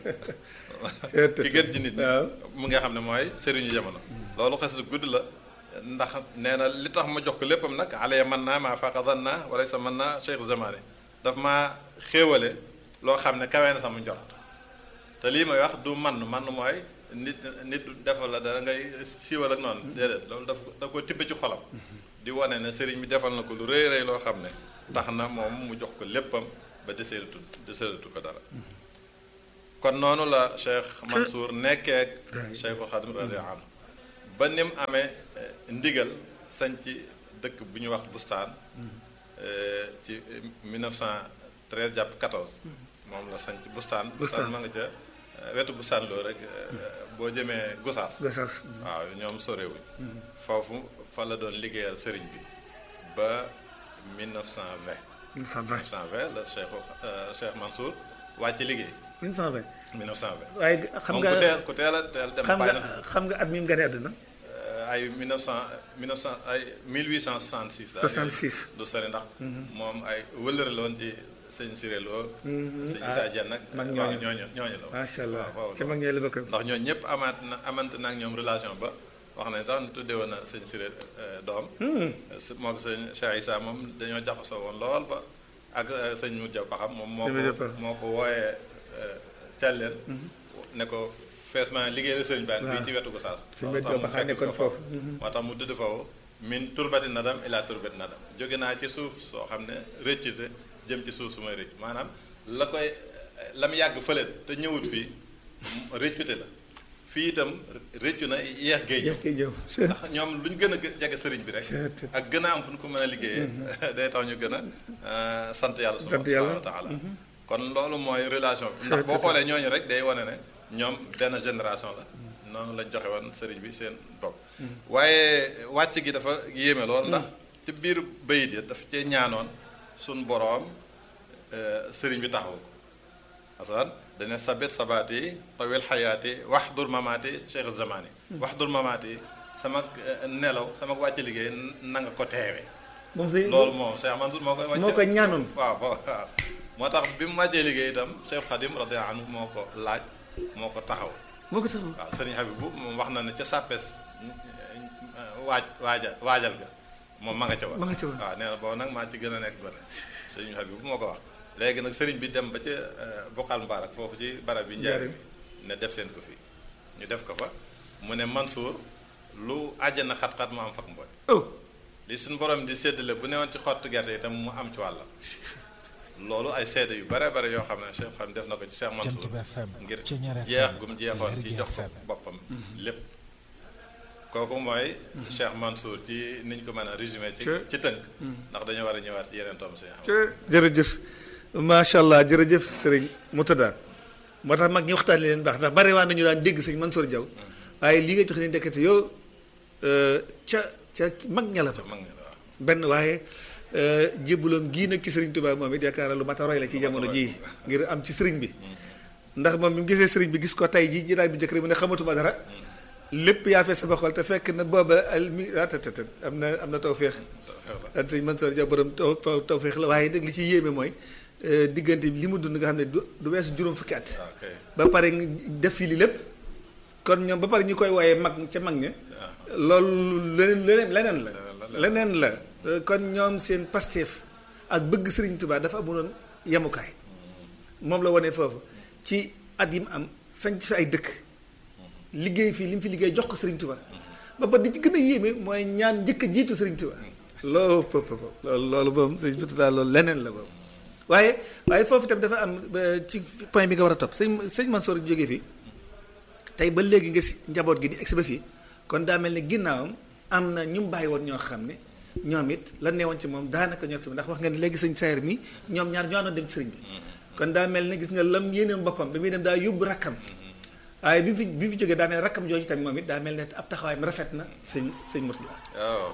ki gën ci nit ñi waaw. mu nga xam ne mooy sëriñu jamono loolu xes lu gudd la ndax nee na li tax ma jox ko léppam nag alaya man naa maa faqa dan naa wala sa man naa cheikh zamani daf ma xéewale loo xam ne kawe na sama njort te lii may wax du man man mooy nit nit defal la dara ngay siiwal ak noonu déedéet loolu daf daf ko tibb ci xolam di wane ne sëriñ bi defal na ko lu rëy rëy loo xam ne tax na moom mu jox ko léppam ba deseelatu deseelatu ko dara kon noonu la Cheikh Mansour nekkee ak Cheikhul Khadim radiyallahu anhu ba ni mu amee ndigal sañ ci dëkk bu ñuy wax bustaan ci 1913 jàpp 14 moom la sañ ci bustaan bustaan ma nga ca wetu bustaan loolu rek boo jëmee Gosaas waaw ñoom sorewuñ foofu fa la doon liggéeyal sëriñ bi ba 1920 1920 la Cheikh Cheikh Mansour wàcc liggéey 1920 1920 waaye xam nga ku teel ku teel a teel dem xam bàyyi nga na xam nga at mi mu gane àdduna ay 1900 1900 ay 1866 daal 66 du sori ndax moom ay wëllëre la woon ci sëñ Siré Lo sëñ Issa Dieng nag mag waaw ñooñu. ñooñu ñooñu la woon macha allah waaw ca mag ñooy la bokk ndax ñooñu ñëpp amaat na amante na ak ñoom relation ba wax nañ sax ne tuddee woon na sëñ Siré doom s- moo ko sëñ Cheikh Issa moom dañoo jaxasoo woon lool ba ak euh, sëñ Moudia Baxam moom moo Sëñ Moudia ko Baxam. moo ko wooyee Thialène ne ko fees ma liggéey la sëñ baan fii ci wetu Gosaas Sëñ moo Moudia tax mu Baxam fekk nekkoon ko foofu. moo tax mu tudd foofu min turbati nadam ila turbati nadam jóge naa ci suuf soo xam ne rëccute jëm ci suuf su may rëcc maanaam la koy la mu yàgg fële te ñëwut fii rëccute la fii itam rëccu na yeex géej yeex koy ñëw ndax ñoom lu ñu gën a jege sëriñ bi rek ak gën a am fu ñu ko mën a liggéeyee day tax ñu gën a sant yàlla Sant yàlla. subhanahu wa taala kon loolu mooy relation bi ndax boo xoolee ñooñu rek day wane ne ñoom benn génération la noonu lañ joxe woon sëriñ bi seen bopp waaye wàcc gi dafa yéeme lool ndax ci biir bayit yi dafa cee ñaanoon suñ boroom euh, sëriñ bi taxawu ko asan dane sabit sabaati tawil xayaati waxdur mamaati cheikh zamani waxdur mamaati sama eh, nelaw sama wàcc liggéey na nga ko teewe moom sëñ loolu moom Cheikh Mansour moo koy wàcce moo ko ñaanoon waaw bo- waaw moo tax bi mu wàccee liggéey itam Cheikh Khadim radiyallahu anhu moo ko laaj moo ko taxaw moo ko taxaw waaw sëriñ Habibou moom wax na ne ca sàppes waaj waaja waajal ga moom ma nga ca woon ma nga ca woon. waaw nee na boobu nag maa ci gën a nekk gone sëriñ Habibou moo ko wax léegi nag sëriñ bi dem ba ca Bokhal Mbarak foofu ci barab bi njaari ne def leen ko fii ñu def ko fa mu ne Mansour lu àjjana xat-xat mu am fak mbooy oh li suñu borom di séddale bu newoon ci xottu gerte itam mu am ci wàllam loolu ay seede yu bare bare yoo xam ne Cheikh xam def na ko ci Cheikh Mansour ngir jeex gum jeexoon ci jox ko boppam lépp kooku mooy Cheikh Mansour ci niñ ko mën a résumé ci Ca- ci tënk ndax dañoo war a ñëwaat ci yeneen tom si jërëjëf macha allah jërëjëf sëriñ Moutada moo tax mag ñi waxtaan leen baax ndax bare waa nañu daan dégg sëñ Mansour Diaw waaye li nga joxe ni ndekete yow euh, ca ca mag ña la ba mag ñi waaw benn waaye jébbaloom gii nag ci sëriñ Tuubaa moom it yaakaar naa lu mat a roy la ci jamono jii ngir am ci sëriñ bi ndax moom bi mu gisee sëriñ bi gis ko tey jii jiraay bi njëkk rek mu ne xamatuma dara lépp yaa fees sama xol te fekk na booba al mi ah te te te am na am na tawféex ak sëñ Mansour Diaw borom taw taw tawféex la waaye nag li ci yéeme mooy euh, diggante bi li mu dund nga xam ne du du weesu juróom fukki at waaw kay ba pare nga def fii li lépp kon ñoom ba pare ñu koy wooyee mag ca mag ña loolu leneen leneen leneen la leneen la Euh, kon ñoom seen pasteef ak bëgg Sëriñ Tuubaa dafa amuloon yemukaay moom la wone foofu ci at yi mu am sañ fi ay dëkk liggéey fii li mu fi liggéey jox ko Sëriñ Tuubaa ba pare di ci gën a yéeme mooy ñaan njëkk a jiitu Sëriñ Tuubaa loolu pëpp loolu loolu moom sëñ bi daal loolu leneen la boobu waaye waaye foofu itam dafa am ba ci point bi nga war a topp sëñ sëñ Mansour jógee fii tey ba léegi nga si njaboot gi di egsi ba fii kon daa mel ni ginnaawam am na ñu mu bàyyi woon ñoo xam ne ñoom it la neewoon ci moom daanaka ñor ci ndax wax nga ne léegi sëñ Sayer mi ñoom ñaar ñoo àndoon dem ci sëriñ bi kon daa mel ne gis nga lam yéeneem boppam bi muy dem daa yóbbu rakkam waaye bi mu fi bi mu fi jógee daa mel ne rakkam jooju tamit moom it daa mel ne ab taxawaayam rafet na sëñ sëñ Mourtada waaw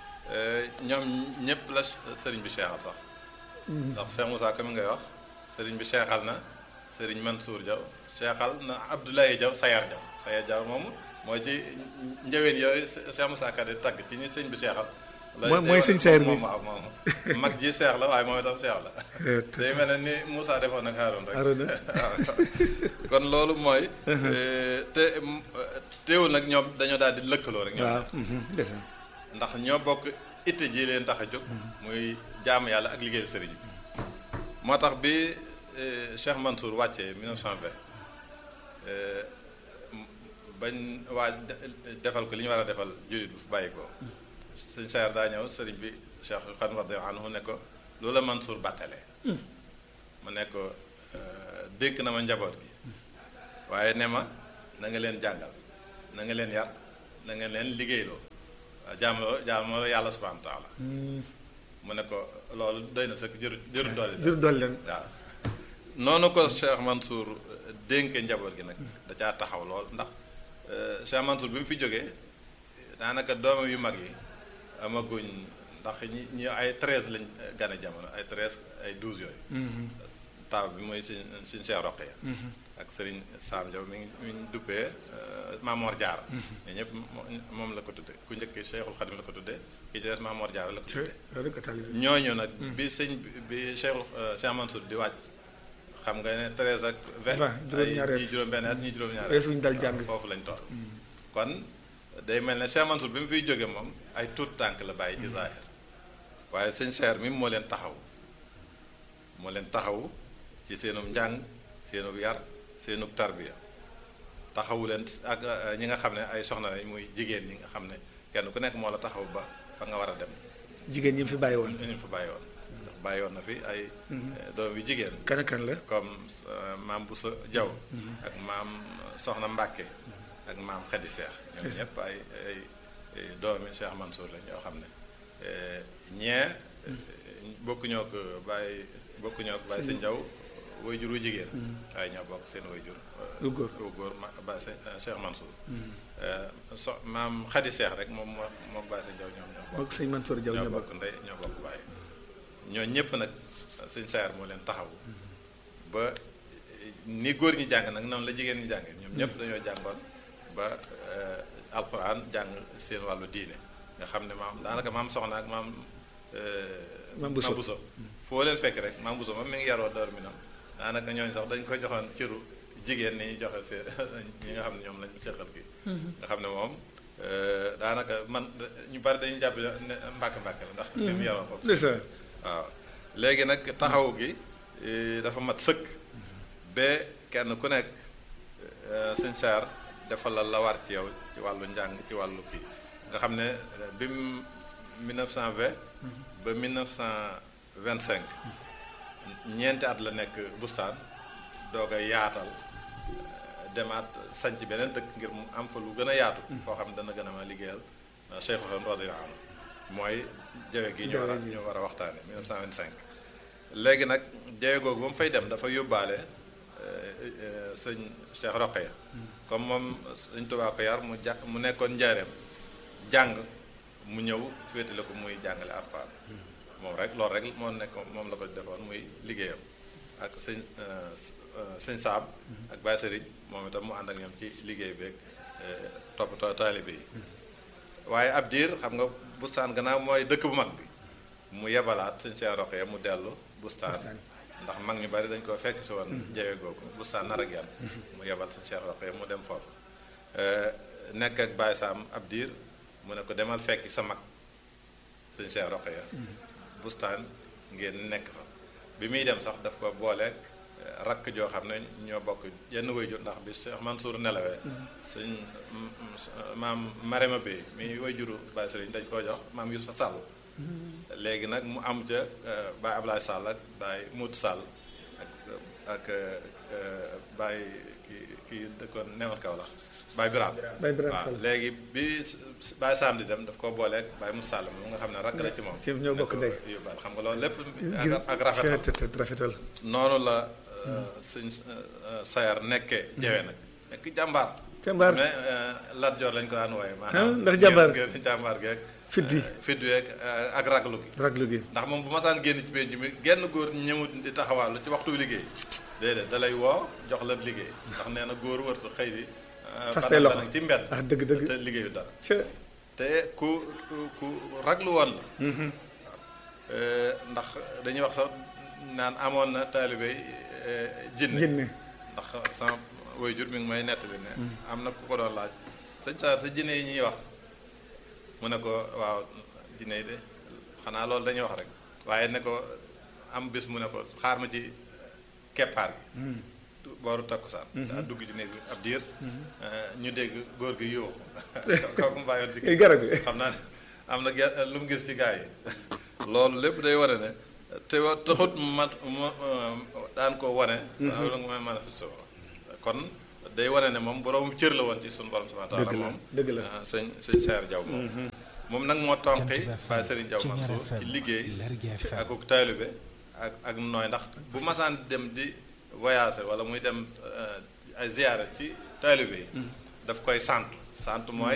ñoom ñëpp la sëriñ bi seexal sax ndax Cheikh Moussa comme ngay wax sëriñ bi seexal na sëriñ Mansour Diaw seexal na Abdoulaye Diaw Sayar Diaw Sayar Diaw moomu mooy ci njëween yooyu Cheikh Moussa Ka di tagg ci ñi sëñ bi seexal mooy mooy sëñ Sayar mi moom waaw moom mag ji seex la waaye moom itam seex la day mel ne ni Moussa defoon nag Haroun rek Haroun waaw kon loolu mooy te teewul nag ñoom dañoo daal di lëkkaloo rek ñoom waaw ndeysaan ndax ñoo bokk itte ji leen tax a jóg muy jaamu yàlla ak liggéeyal sëriñ bi moo tax bi Cheikh Mansour wàccee 1920 bañ waa defal ko li ñu war a defal jullit bu fu bàyyi ko sëñ Saar daa ñëw sëriñ bi Cheikh Xadim radiyallahu anhu ne ko loolu la Mansour bàttale mu ne ko dénk na ma njaboot gi waaye ne ma na nga leen jàngal na nga leen yar na nga leen liggéeyloo waaw jaamaloo jaamaloo yàlla subhanahu wa taala mu ne ko loolu doy na sëkk jëru jëru doole jur dool leen waaw noonu ko Cheikh Mansour dénke njaboot gi nag da caa taxaw lool ndax Cheikh Mansour bi mu fi jógee daanaka doomam yu mag yi amaguñ ndax ñi ñi ay treize lañ gane jamono ay treize ay douze yooyu taaw bi mooy suñ suñ Cheikh Roqeya ak Serigne Sam Diaw mi ngi mi ngi duppee Mamor Diarra ñoo ñëpp moom la ko tudde ku njëkk Cheikhul Khadim la ko tudde ki ci des Mamor Diarra la ko tudde ñooñu nag bi sëñ bi Cheikhul Cheikh Mansour di wàcc xam nga ne treize ak vingt ay ñii juróom-benn at ñii juróom-ñaari suñ dal jàng foofu lañ toll kon day mel ne Cheikh Mansour bi mu fiy jóge moom ay tuut tànk la bàyyi ci zaahir waaye sëñ Seer mi moo leen taxaw moo leen taxaw ci seenum njàng seenub yar seenub tarbiya taxawu leen ak ñi nga xam ne ay soxna lañ muy jigéen ñi nga xam ne kenn ku nekk moo la taxaw ba fa nga war a dem jigéen ñi fi bàyyi woon ñu fi bàyyi woon ndax bàyyi woon na fi ay doom yu jigéen kan kan la comme maam Boussa Diaw ak maam Soxna Mbàkke ak maam Xadi Seex ñoom ñëpp ay ay doomi Cheikh Mansour lañ yoo xam ne ñee bokkuñoo ko bàyyi bokkuñoo ko bàyyi sëñ Diaw way jur wu jigéen waaye ñoo bokk seen way jur lu góor lu góor ma bàyyi sëñ Cheikh Mansour so maam Xadi Seex rek moom moo moo bàyyi sëñ Diaw ñoom ñoo bokk mook sëñ Mansour Diaw ñoo ñoo bokk bokk ndey ñoo bokk bàyyi ñoo ñëpp nag sëñ Saar moo leen taxaw ba ni góor ñi jàng nag noonu la jigéen ñi jàng ñoom ñëpp dañoo jàngoon ba alxuraan jàng seen wàllu diine nga xam ne maam daanaka maam soxna ak maam Maam Bousso Bousso foo leen fekk rek maam Bousso moom mi ngi yaroo door mi nam daanaka ñooñu sax dañ koy joxoon cëru jigéen ni ñu joxe seen ñi nga xam ne ñoom lañ seqal gi nga xam ne moom daanaka man ñu bari dañuy jàpp ne mbàkk mbàkk la ndax li mu yaroo foofu c'est ça waaw léegi nag taxaw gi dafa mat sëkk ba kenn ku nekk sëñ Saar defal la la war ci yow ci wàllu njàng ci wàllu kii nga xam ne bi mu 1920 ba 1925 ñeenti at la nekk bustaan doog a yaatal demaat sanc beneen dëkk ngir mu am fa lu gën a yaatu foo xam ne dana gën a ma liggéeyal Cheikh Xadim radiyallahu anhu mooy jawe gi ñu war a ñu war a waxtaane 1925 léegi nag jawe googu ba mu fay dem dafa yóbbaale sëñ Cheikh Roqeya comme moom sëñ Tuubaa ko yar mu ja mu nekkoon njaareem jàng mu ñëw féetale ko muy jàngale Alxuraan moom rek loolu rek moo nekk moom la ko defoon muy liggéeyam ak sëñ sëñ Saam ak Baye Sëriñ moom itam mu ànd ak ñoom ci liggéey beeg toppatoo taalibe yi waaye ab diir xam nga bustaan gannaaw mooy dëkk bu mag bi mu yebalaat sëñ Cheikh Roqeya mu dellu bustaan ndax mag ñu bari dañ ko fekk si woon jawe googu bustaan nar ak yan mu yebal sëñ Cheikh Roqeya mu dem foofu nekk ak Baye Saam ab diir mu ne ko demal fekki sa mag sëñ Cheikh Roqeya bustaan ngeen nekk fa bi muy dem sax daf ko booleeg rakk joo xam ne ñoo bokk yenn wayjur ndax bi Cheikh Mansour nelawee sëñ maam Marema Bey mi wayjuru Baye Sëriñ dañ koo jox maam Yusufa Sall léegi nag mu am ca Baye Ablaye Sall ak Baye Mout Sall ak ak Baye ki kii dëkkoon newoon kaw la Baye Birame Baye Birame waaw Sall. léegi bi Baye Sam di dem daf koo booleeg Baye Moussa Sall moom nga xam ne rakk la ci moom ci ñoo bokk ndey. yóbbaal xam nga loolu lépp ngir ak ak rafetal rafetal rafetal noonu la sëñ sayar nekkee jawe nag nekk jàmbaar Jàmbaar. mais Lat Joor lañ ko daan wooye Ah, maanaam ndax jàmbaar. ngir ngir jàmbaar geeg fit wi fit weeg ak raglu gi raglu gi ndax moom bu masaan génn ci penc mi genn góor ñëmut di taxawaalu ci waxtu liggéey déedéet da lay woo jox la liggéey ndax nee na góor wërtu xëy di Fas tey loxo. ci mbedd ah dëgg dëgg te liggéeyu dara ca te ku ku ku raglu woon la Euh, ndax dañuy wax sax naan amoon na taalibe euh, jinne jinne ndax sama waajur mi ngi may nettali ne am na ku ko doon laaj sëñ Saar sa jinne yi ñuy wax mu ne ko waaw jinne yi de xanaa loolu dañuy wax rek waaye ne ko am bés mu ne ko xaar ma ci keppaar gi booru takkusaan daa dugg ci néeg bi ab diir ñu dégg góor gi yuuxu kooku mu bàyyoon ci garab gi xam naa ne am na ge- lu mu gis ci gaa yi loolu lépp day wane ne te wa taxut ma ma daan ko wane loolu nga may manifesté kon day wane ne moom boroomu cër la woon ci suñu borom subhanahu wa taala moom dëgg la ah, sëñ sëñ Seer Jaw moom moom nag moo tonqi Baye Serigne Jaw Mansour ci liggéey ak ak taalibe ak ak nooy ndax bu masaan dem di voyager wala muy dem eh, ay ziyaara ci taalibe yi daf koy sant sant mooy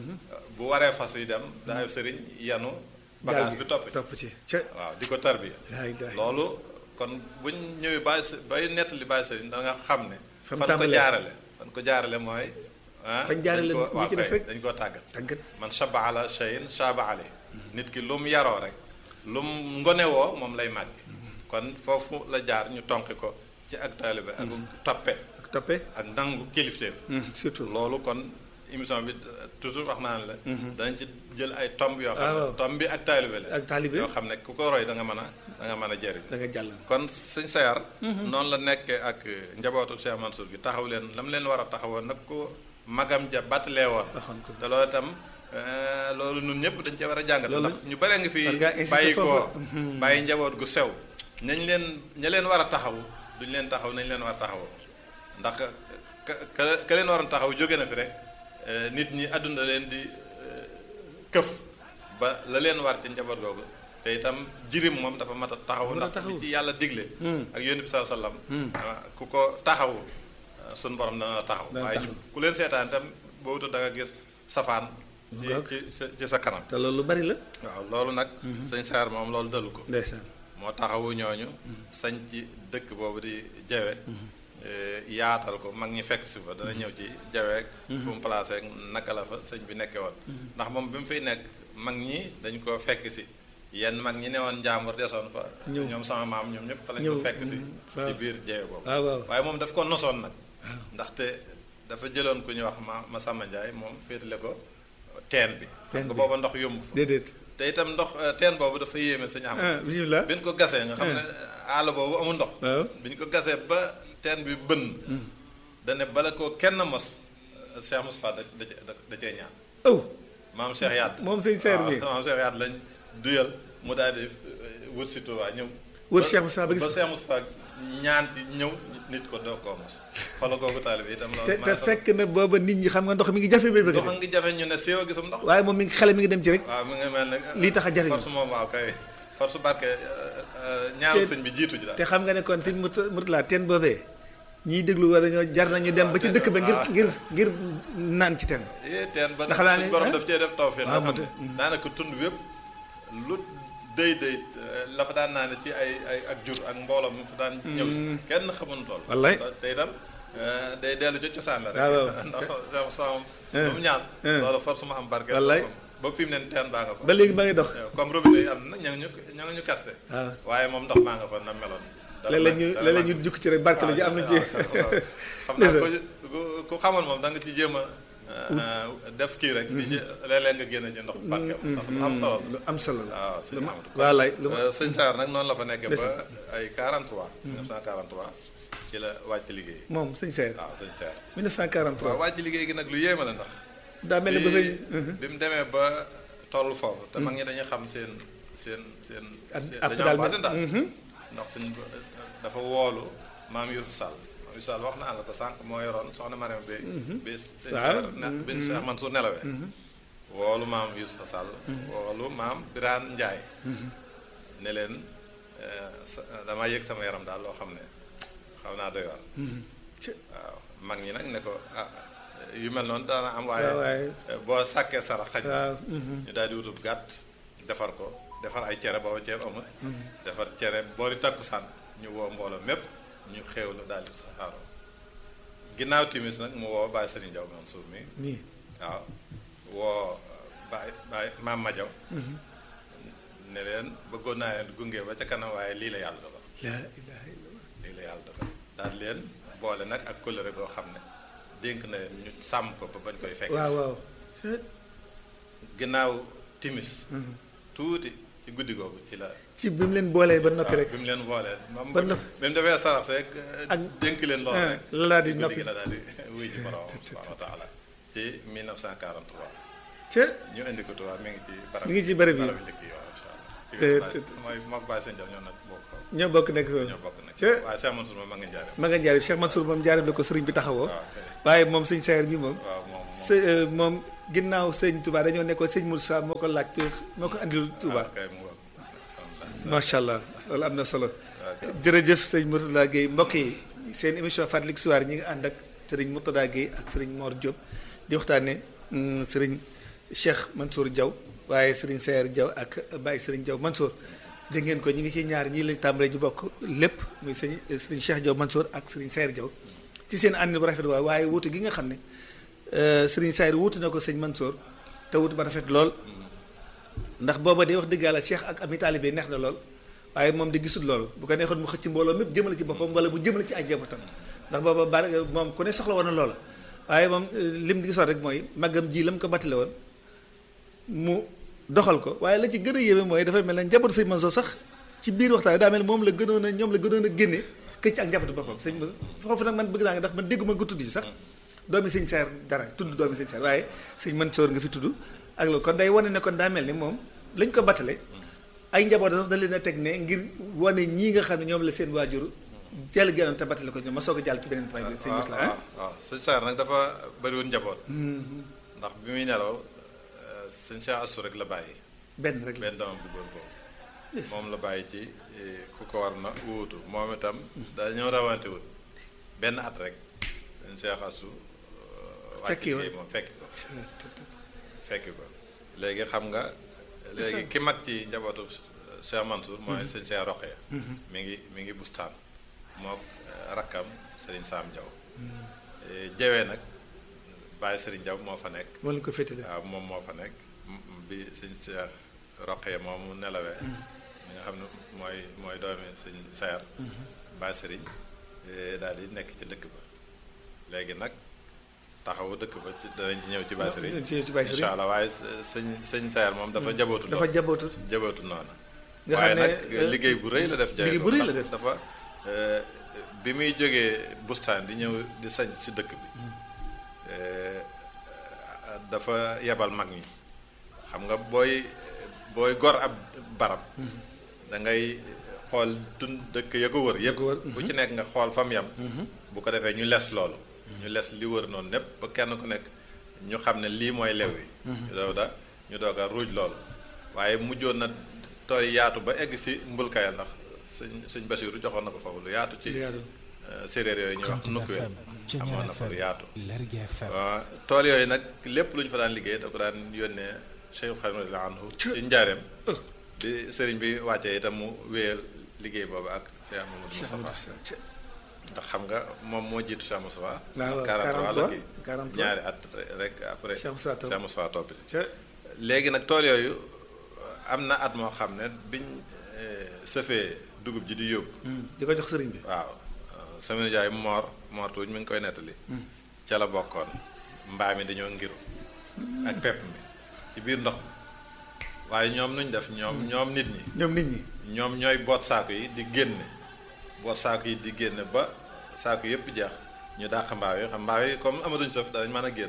bu waree fas yi dem daayu sëriñ yanu bagage bi topp ci topp ci ca waaw di ko tarbiya yaa ngi loolu kon buñ ñëwee bàyyi s bay nettali bàyyi sëriñ da nga xam ne Fa mu fan ko tàmbalee. jaarale fan ko jaarale mooy ah Fañ jaarale dañ ko- ñi waaw ci des kay, rek. dañ koo tàggat tàggat man shaba ala shayin shaba ale nit ki lu mu yaroo rek lu mu ngonewoo moom lay màgg kon foofu la jaar ñu tonki ko ci ak taalibe ak toppe ak toppe ak nangu kilifteef surtout loolu kon émission bi toujours wax naa ne la dañ ci jël ay tomb yoo xam Ah, ne waaw. tomb bi ak taalibe la ak taalibe yoo xam ne ku ko roy da nga mën a da nga mën a jëriñ da nga jàll kon sëñ Sayar noonu la nekkee ak njabootu Cheikh Mansour gi taxaw leen lam leen war a taxawoo nag ko magam ja battalee woon waxoon ko te loolu itam eh, loolu ñun ñëpp dañ cee war a jàngat Loolu- ndax ñu bare nga fi war ngaa insister bàyyi ko foofu. bàyyi njaboot gu sew nañ leen ña leen war a taxaw duñ leen taxaw nañ leen war a taxawoo ndax ka ka ka leen waroon taxaw jóge na fi rek eh, nit ñi àdduna leen di eh, këf ba la leen war ci njaboot googu te itam jirim moom dafa mat a taxaw Mat a ndax taxaw. li ci yàlla digle ak yónni bi sallallahu alayhi wasallam ah, ku ko taxawu suñ borom dana la taxaw Dana waaye taxaw. ku leen seetaan itam boobu da nga gis safaan ci Ngoog. ci sa ci sa kanam te loolu lu bari la waaw loolu nag sëñ Saar moom loolu dalu ko ndeysaan moo taxawu ñooñu sañ ci dëkk boobu di jawe eh, yaatal ko mag ñi fekk si fa dana ñëw ci jaweek fu mu placé ak naka la fa sëñ bi nekkee woon ndax moom bi mu fiy nekk mag ñi dañ ko fekk si yenn mag ñi ne woon njàmbur desoon fa Ñëw. ñoom sama maam ñoom ñëpp fa lañ Ñëw, ko fekk si mm, waaw. ci biir jawe boobu waaw waaw waaye moom daf ko nosoon nag ndaxte dafa jëloon ku ñuy wax ma ma Samba Ndiaye moom féetale ko teen bi Teen xam nga bi. booba ndox yomb fa déedéet te itam ndox eh, teen boobu dafa yéeme sañu am ah bismillah bi ñu ko gasee nga xam ne àll boobu amul ndox waaw bi ñu ko gasee ba teen bi bënn dane bala ko kenn mos eh, Cheikh Moustapha da da da- da cee ñaan aw maam Cheikh Yadd moom sëñ Seer bi waaw maam Cheikh Yadd lañ duyal mu daal di eh, wut si Tuubaa ñëw wër ba- Cheikh Moustapha ba gis ba Cheikh Moustapha ñaan ci ñëw nit ko doo koo mos xoolal kooku taalibe itam loolu te te maa ngi fekk na booba nit ñi xam nga ndox mi ngi jafe bay bëgg a ndox dem ngi jafe ñu ne séew a gisum ndox waaye moom mi ngi xale mi ngi dem ci rek waaw mi ngi mel ne lii tax a jariñu. force moom waaw kay force barke ñaanu Te- sëñ bi jiitu ji daal te xam nga ne kon sëñ Murta Murtala teen boobee ñiy déglu war nañoo jar nañu dem ba ci dëkk ba ngir ngir ngir naan ci teen eh teen ba Ndax nag laa suñ ne- borom ah? daf cee def tawfeex waaw nga xam moo ne daanaka tund wépp lu dëy dëy la fa daan naa ne ci ay ay ak jur ak mbooloo mu fa daan ñëw si kenn xamuñu tool Wallaay. te itam eh, day dellu ci cosaan la rek waaw, waaw. ndax sama sama lu mu ñaan eh. loolu force mu am barke Wallaay. ba fi mu ne teen baa nga fa ba léegi ba ngi dox comme robinet yi am na ña ngi ñu ña ngi ñu kaste waaw waaye moom ndox maa nga fa na meloon dara léeg-léeg ñu dara léeg-léeg ñu manqué. jukki ci rek barke la ji am na ci waaw, xam naa ko ku ku xamoon moom da nga ci jéem a euh, def kii rek di ci léeg-léeg nga génne ci ndox barke ndax lu am solo lu am solo la la waaw sëñ Amadou wallaay lu ma Euh, sëñ Saar nag noonu la fa nekkee ba Ndeysaan. ay 43 1943 ci la wàcc liggéey moom sëñ Seer waaw sëñ Saar 1943 waaw wàcc liggéey gi nag lu yéeme la ndax daa mel ni ba sëñ bi mu demee ba toll foofu te mag ñi dañuy xam seen seen seen At- seen- at dañoo daal am mel- baatin daal ndax suñ dafa woolu maam Youssou Sall maam Youssou Sall wax naa la ko sànq moo yoroon soxna Mariam bi bi sëñ Waaw. Saar ne bi Cheikh Mansour nelawee woolu maam Youssou Sall woolu maam Birane Ndiaye ne leen eh, sa- damaa yëg sama yaram daal loo xam ne xaw naa doy waar waaw mag ñi nag ne ko ah yu mel noonu daana am waaye waaw waaye eh, boo sàkkee sarax xaj na waaw ñu daal di wutub gàtt defar ko defar ay cere booba ceeb amul defar cere boori takkusaan ñu woo mbooloo mépp ñu xéewlu daal di saxaaroo ginnaaw timis nag mu woo Baye Serigne Diaw Mansour mi nii waaw woo Baye Baye Maam ma Diaw ne leen bëggoon naa leen gunge ba ca kanam waaye lii la yàlla dogal laa ilaaha illallah lii la yàlla dogal daal leen boole nag ak kóllëre goo xam ne dénk na leen ñu sàmm ko ba bañ koy fekk waaw waaw ginnaaw timis tuuti ci guddi googu ci la ci bi mu leen boolee ba noppi rek bi mu leen boolee moom ba bi noppi. mu defee sarax seeg Ak- dénk leen lool ah, rek la daal di ci guddi noppi. gi la daal di wuy ji borom subhanahu wa taala ci 1943 ca ñu indi ko Tuubaa mi ngi ci barab Mi ngi ci barab yi. barab njëkk yi waaw incha allah ci te- Baye- te- mooy mook Baye Sëñ Jaw ñoo nag bokk ñoo bokk nekk foofu ñoo bokk nag ca waaye Cheikh Mansour moom ma nga njaare ma nga jaarib Cheikh Mansour moom jaarib la ko sëriñ bi taxawoo waaw kay waaye moom sëñ Sayer bi moom waaw moom moom së euh, moom ginnaaw sëñ Touba dañoo nekkoon sëñ Moussa moo ko laaj te moo ko andil Touba kay mu bokk alhamdulilah macha allah loolu am na solo jërëjëf sëñ Mourtada Guèye mbokk yi seen émission Fàttaliku Histoire ñi ngi ànd ak sëriñ Mourtada Guèye ak sëriñ Mor Diop di waxtaane mm, sëriñ Cheikh Mansour Diaw waaye sëriñ Sayer Diaw ak Baye sëriñ Diaw Mansour dégg ngeen ko ñi ngi ci ñaar ñii lañ tàmbalee ñu bokk lépp muy sëñ sëriñ Cheikh Diaw Mansour ak sëriñ Sayer Diaw ci seen ànd bu rafet waaye waaye wuute gi nga xam ne euh, sëriñ Sayer wuute na ko sëñ Mansour te wuute ba rafet lool ndax booba day wax dëgg yàlla Cheikh ak ami taalibe neex na lool waaye moom di gisul loolu bu ko neexoon mu xëcc mbooloo mépp jëmale ci boppam wala mu jëmale ci ay njabootam ndax booba bari moom ku ne soxla woon na loola waaye moom euh, lim di gisoon rek mooy màggam ji la mu ko battale woon mu doxal ko waaye la ci gën a yéeme mooy dafay mel ne njabootu sëñ Mansour sax ci biir waxtaan daa mel ne moom la gënoon a ñoom la gënoon a génne këcc ak njabootu boppam sëñ Mansour foofu nag man bëgg naa nga ndax man dégguma nga tudd ci sax doomi sëñ Saer dara tudd doomi sëñ Saer waaye sëñ Mansour nga fi tudd ak loolu kon day wane ne kon daa mel ni moom lañ ko battale ay njaboot sax da leen a teg ne ngir wane ñii nga xam ne ñoom la seen waajur jàll gënoon te battale ko ñoom ma soog a jàll ci beneen point bi sëñ waaw Mourtada waaw waaw sëñ Saer nag dafa bëri woon njaboot ndax bi muy nelaw euh, sëñ Cheikh Assou rek la bàyyi benn rek la benn doomam bu góor boobu moom la bàyyi ci eh, ku ko war na wuutu moom itam dañoo rawante wut benn at rek sëñ Cheikh Assou euh, wàcc Fekki woon. liggéey moom fekki ko fekki ko léegi xam nga léegi ki mag ci njabootu Cheikh Mansour mooy sëñ Cheikh Roqee mi ngi mi ngi bustaan moo rakkam Serigne Sam Diaw jawee nag Baye Serigne Diaw moo fa nekk moo leen ko féetale waaw moom moo fa nekk m- m- bi sëñ Cheikh Roqee moom mu nelawee mi nga xam ne mooy mooy doomi sëñ Saer Baye Serigne daal di nekk ci dëkk ba léegi nag taxawu dëkk ba ci danañ ci ñëw ci Baye Serigne ci ci Baye Serigne incha allah waaye sëñ sëñ Saer moom dafa jabootu dafa jabootut jabootu noonu nga waaye xam ne, nag euh, liggéey bu rëy la def jaay liggéey bu rëy la ndax def. dafa euh, bi muy jógee bustaan di ñëw di sañ si dëkk bi euh, dafa yebal mag ñi xam nga booy booy gor ab barab da ngay xool tun dëkk ya ko wër yépp ko wër, bu ci nekk nga xool fam yam bu ko defee ñu les loolu ñu les li wër noonu népp ba kenn ku nekk ñu xam ne lii mooy lew yi ñu doog da ñu doog a ruuj loolu waaye mujjoon na tooy yaatu ba egg si mbulkayal ndax sëñ sëñ Basiiru joxoon na ko foofu lu yaatu ci Lu yaatu. euh, séeréer yooyu ñuy wax nukkuweel amoon na fa lu yaatu Lergui FM waaw tool yooyu nag lépp lu ñu fa daan liggéey da ko daan yónnee Cheikh Xadim radiyallahu anhu ci njaareem bi sëriñ bi wàccee itam mu wéyal liggéey boobu ak Cheikh Mamadou Moustapha ndax xam nga moom moo jiitu Cheikh Moustapha waaw 43 la kii 43 ñaari at rek après Cheikh Moustapha topp. Cheikh Moustapha topp ci ca léegi nag tool yooyu am na at moo xam ne biñ eh, sëfee dugub ji di yóbbu di ko jox sëriñ bi waaw sama nijaay moor moor tuuñ mi ngi koy nettali ca la bokkoon mbaa mi dañoo ngiru ak pepp mi ci biir ndox mi waaye ñoom nuñ def ñoom ñoom nit ñi ñoom nit ñi ñoom ñooy boot saako yi di génne boot saako yi di génne ba saako yépp jeex ñu dàq mbaaw yi xam mbaaw yi comme amatuñ sëf danañ mën a génn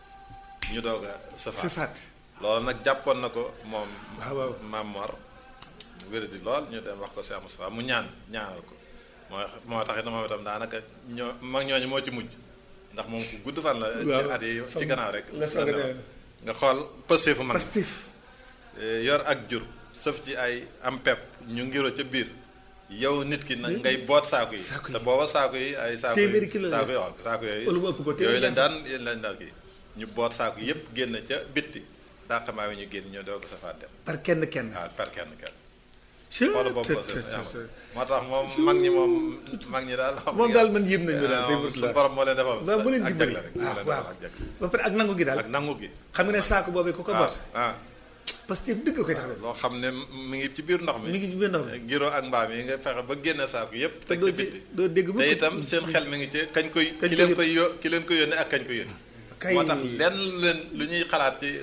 ñu doog a sëfaat sifaat loolu nag jàppoon na ko moom waaw waaw maam Mor wéradi lool ñu dem wax ko Cheikh Moustapha mu ñaan ñaanal ko moo moo tax it moom itam daanaka ñoo mag ñooñu moo ci mujj ndax moom ku gudd fan la ci Waaw. at yi ci gannaaw rek la soog a la dem. nga xool pëste fu mag pastif eh, yor ak jur sëf ci ay am pepp ñu ngiro ca biir yow nit ki nag ngay boot saako yi Saako yi. te booba saako yi ay saako Téeméeri kilo la saako yi waaw saako yooyu Wala mu ëpp ko, téeméeri yooyu lañ ñaar daan yéen lañ daan kii ñu boot saako yépp génn ca bitti dàqamaa yi ñu génn ñoo doo ko safaat dem par kenn kenn waaw par kenn kenn Chut, xoolu boobu tut, ko tut, seen tut, amal tut. moo tax moom mag ñi moom mag ñi daal moom daal man yéem nañu daal sëñ Mourtada suñu borom moo leen defal waaw mu leen ak dimbali jagle rek moo waaw leen waaw defal ak jagle ba pare ak nangu gi daal ak nangu gi xam nga ne saako boobee ku ko waaw bot ah pastif dëgg koy tax def loo xam ne mi ngi ci biir ndox mi mi ngi ci biir ndox mi ngiro ak mbaam yi nga fexe ba génne saako yépp te teg doo ci dé- bitti doo dégg mukk te itam seen xel mi ngi ci kañ koy Kañ ki koy leen koy yo ki leen koy yónnee ak kañ koy yónnee kay moo tax lenn lu leen lu ñuy xalaat ci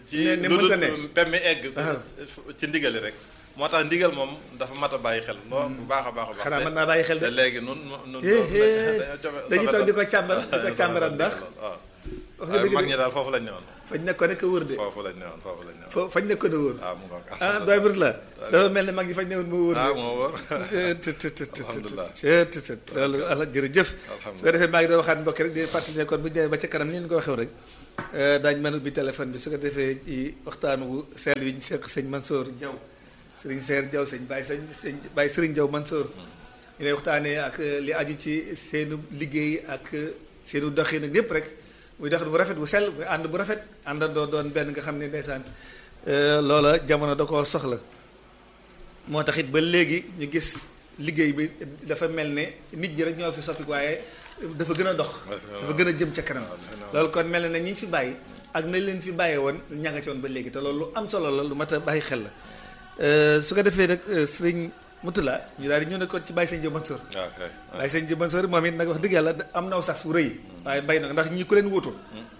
ci ne ne lu mënta dul ne. pemmi egg Ah. ci ndigali rek moo tax ndigal moom dafa mat a bàyyi xel loo bu baax a baax a baax xanaa te- mën naa bàyyi xel de. te léegi nun nun Eh, eh, dañoo cofe- dañuy toog di ko càmbar di ko dañoo càmbaraat sofe- ndax waaw wax nga waaye dëgg mag de ñi daal foofu lañ newoon fañ nekkoon rek a wóor de foofu lañ newoon foofu lañ newoon fo fañ nekkoon a wóor waaw mu ngoog ah doy bët la dafa mel ne mag ñi fañ newoon moo wóor ah de moo wóor tët tët tët tët Alhamdulillah. tët tët tët loolu ala jërëjëf Alhamdulillah. su ko defee maa ngi doon waxaat mbokk rek di fàttali ne kon bu ñu demee ba ca kanam ni leen ko waxee rek daañu mën a ubbi téléphone bi su ko defee ci waxtaan wu seel wi ñu seq sëñ Mansour Diaw sëriñ Seer Diaw sëñ Baye sëñ sëñ Baye sëriñ Diaw Mansour ñu lay waxtaanee ak li aju ci seenu liggéey ak seenu doxin ak yépp rek muy doxin bu rafet bu sell muy ànd bu rafet àndandoo doon benn nga xam ne ndeysaan loola jamono da koo soxla moo tax it ba léegi ñu gis liggéey bi dafa mel ne nit ñi rek ñoo fi soppi waaye dafa gën a dox dafa gën a jëm ca kanam loolu kon mel na ne ñi ñu fi bàyyi ak nañ leen fi bàyyee woon ña nga ci woon ba léegi te loolu lu am solo la lu mat a bàyyi xel la su ko defee nag sëriñ Mutula ñu daal di ñëw nekkoon ci Baye Sëñ Diop Mansour waaw kay Baye Sëñ Diop Mansour moom it nag wax dëgg yàlla am naw sax su rëy waaye bay na ko ndax ñii ku leen wutu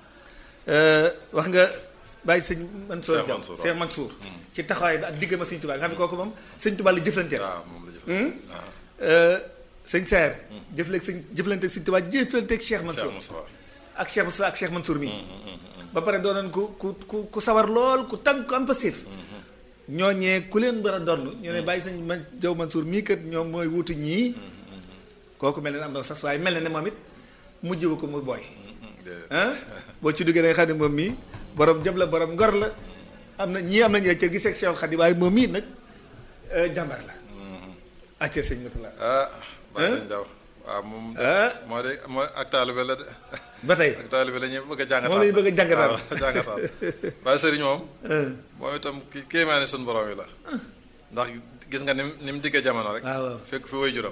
wax nga Baye Sëñ Mansour Cheikh Diaw Mansour, Cheikh Mansour ci taxawaay bi ak diggam ak Sëñ Tuubaa nga xam ne kooku moom Sëñ Tuubaa la jëflanteel waaw moom la jëf sëñ Saer jëfleeg sëñ jëflanteeg Sëñ Tuubaa jëflanteeg Cheikh Cheikh Mansour Moussa ak Cheikh Moussa ak Cheikh Mansour mii ba pare doonoon ku ku ku ku sawar lool ku tànk ku am passif ñooñee ku leen war a donn ñu ne bàyyi sëñ man Jaw Mansour mii kat ñoom mooy wutu ñii kooku mel na ne am na sax waaye mel na ne moom it mujjwu ko mu booy ah boo ci duggee da nga xam ne moom mii borom jëm la borom ngor la am na ñii am nañu cër gi seeg Cheikh Khady waaye moom mii nag jàmbar la acca sëñ Matula ah Baye Sëñ Diaw waaw moom ah moo de moo ak taalibe la de ba tey ak taalibe la ñuy bëgg a jàngataat moom la ñu bëgg a jàngataat. waaw jàngataat Baye Sëriñ moom moom itam ki kéemaane suñu borom yi la ndax gis nga ni mu ni mu diggee jamono rek waaw waaw fekk fi way juram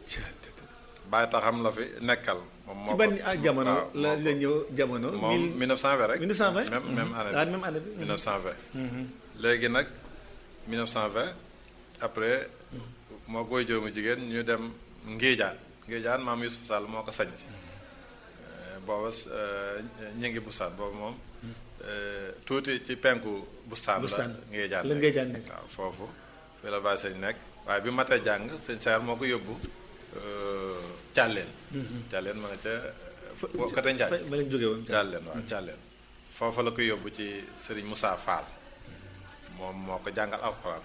bàyyi taxam la fi nekkal moom moo ci ko ban ah jamono waaw, la moo la ñëw jamono. ko- moom 1920 rek 1920 même même année ah bi même année bi. 1920 léegi nag 1920 après moo koy jëmu jigéen ñu dem Ngéejaan Ngéejaan maam Youssouf Sall moo ko sañ ci booba ñu ngi bustaan boobu moom euh, tuuti ci penku bustaan la Bustaan. Ngéejaan La Ngéejaan nekk. waaw foofu fi la bàyyi sëñ nekk waaye bi matee jàng sëñ Saar moo ko yóbbu euh, Càlleen Càlleen ma nga ca boo côté Njaañ fa ma leen jógee woon. Càlleen waaw Càlleen foofa la ko yóbbu ci Sëriñ Moussa Fall moom moo ko jàngal alxuraan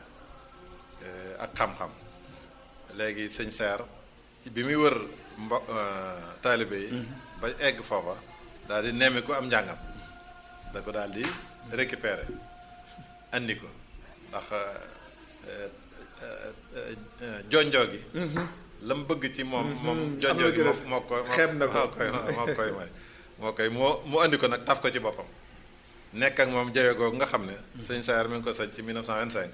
eh, ak xam-xam léegi sëñ Saar bi muy wër mbo eh, taalibe yi ba egg foofa daal di nemmi ko am njàngam da ko daal di récupérer andi ko ndax eh, eh, eh, eh, jonjoo gi la mu bëgg ci moom moom jonjoo gi lu moo ci des. moo ko Xeeb na ko. moo koy moo koy may moo koy moo mu andi ko nag taf ko ci boppam nekk ak moom jawe googu nga xam ne sëñ Saar mi ngi ko sañ ci 1925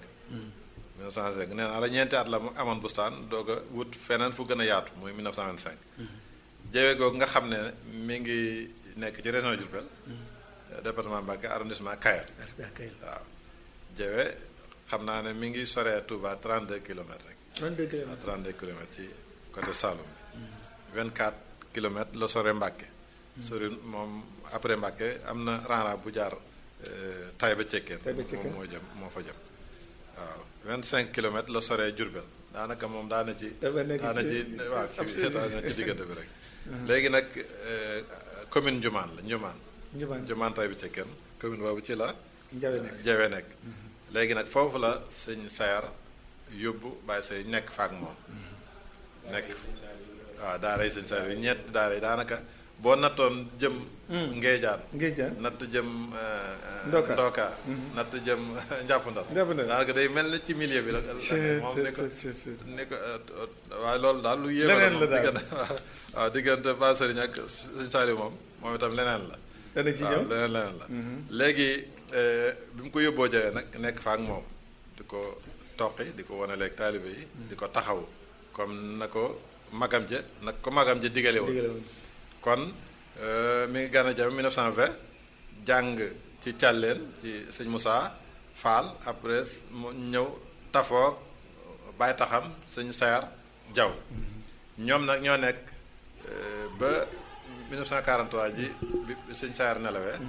1925 nee naa la ñeenti at la mu amoon bustaan doog a wut feneen fu gën a yaatu muy 1925 jawe googu nga xam ne mi ngi nekk ci région Diourbel département Mbacké arrondissement Kayar waaw jawe xam naa ne mi ngi soree Touba 32 kilomètres rek 32 kilomètres. à 32 kilomètres ci côté Saloum bi 24 kilomètres la sore Mbàkke sori moom après Mbàkke am na ranra bu jaar euh, Taïba Cekkeen Taïba Cekkeen. moom moo jëm moo fa jëm waaw 25 kilomètres la soree Jurbel daanaka moom daana ci Dafa nekk daana ci- ci waaw ab ci daana ci diggante bi rek léegi nag euh, commune Njumaan la Njumaan Njumaan Njumaan Taïba Cekkeen commune boobu ci la Njawe nekk. jawe nekk léegi nag foofu la sëñ sayar yóbbu bàyyi say nekk faak moom nekk waaw daara yi sëñ sayar yi ñett daara yi daanaka boo nattoon jëm ngeejaan Ngéejaan. natt jëm euh, Ndoka. ndoka natt jëm njàpp ndal Njàppandal. daanaka day mel na ci milieu bi la c'est moom ni ko c'est c'est ni ko euh, waaye loolu daal lu yéeme Leneen la moom daal. diggante waaw diggante ba sëriñ ak sëñ Saliou moom moom itam leneen la dana ci waaw ñëw. leneen leneen la léegi eh, bi mu ko yóbboo jawee nag nekk fa ak moom di ko toqi di ko wane leeg taalibe yi di ko taxaw comme na ko magam ja nag ko magam ja digale woon Digale woon. kon eh, mi ngi gën a jame 1920 jàng ci càlleen ci sëñ Moussa Fall après mu ñëw tafoog bàyyi taxam sëñ Sayar Jaw ñoom nag ñoo nekk eh, ba 1943 ji bi bi sëñ Sayar nelawee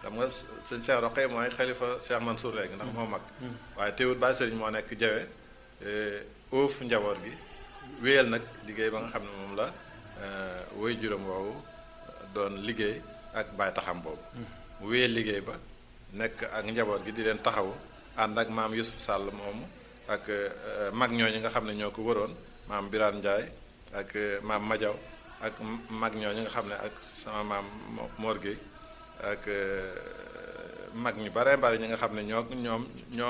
xam nga sëñ Cheikh Roqe mooy xalifa Cheikh Mansour léegi ndax moo mag waaye teewut Baye Sëriñ moo nekk jawe óof njaboot gi wéyal nag liggéey ba nga xam ne moom la woy juróom woowu doon liggéey ak Baye taxam boobu mu wéyal liggéey ba nekk ak njaboot gi di leen taxawu ànd ak maam Youssouf Sall moomu ak mag ñooñu nga xam ne ñoo ko wëroon maam Birane Ndiaye ak maam Madiaw ak mag ñooñu nga xam ne ak sama maam Mor Gueye ak mag ñu bare bare ñi nga xam ne ñoo ñoom ñoo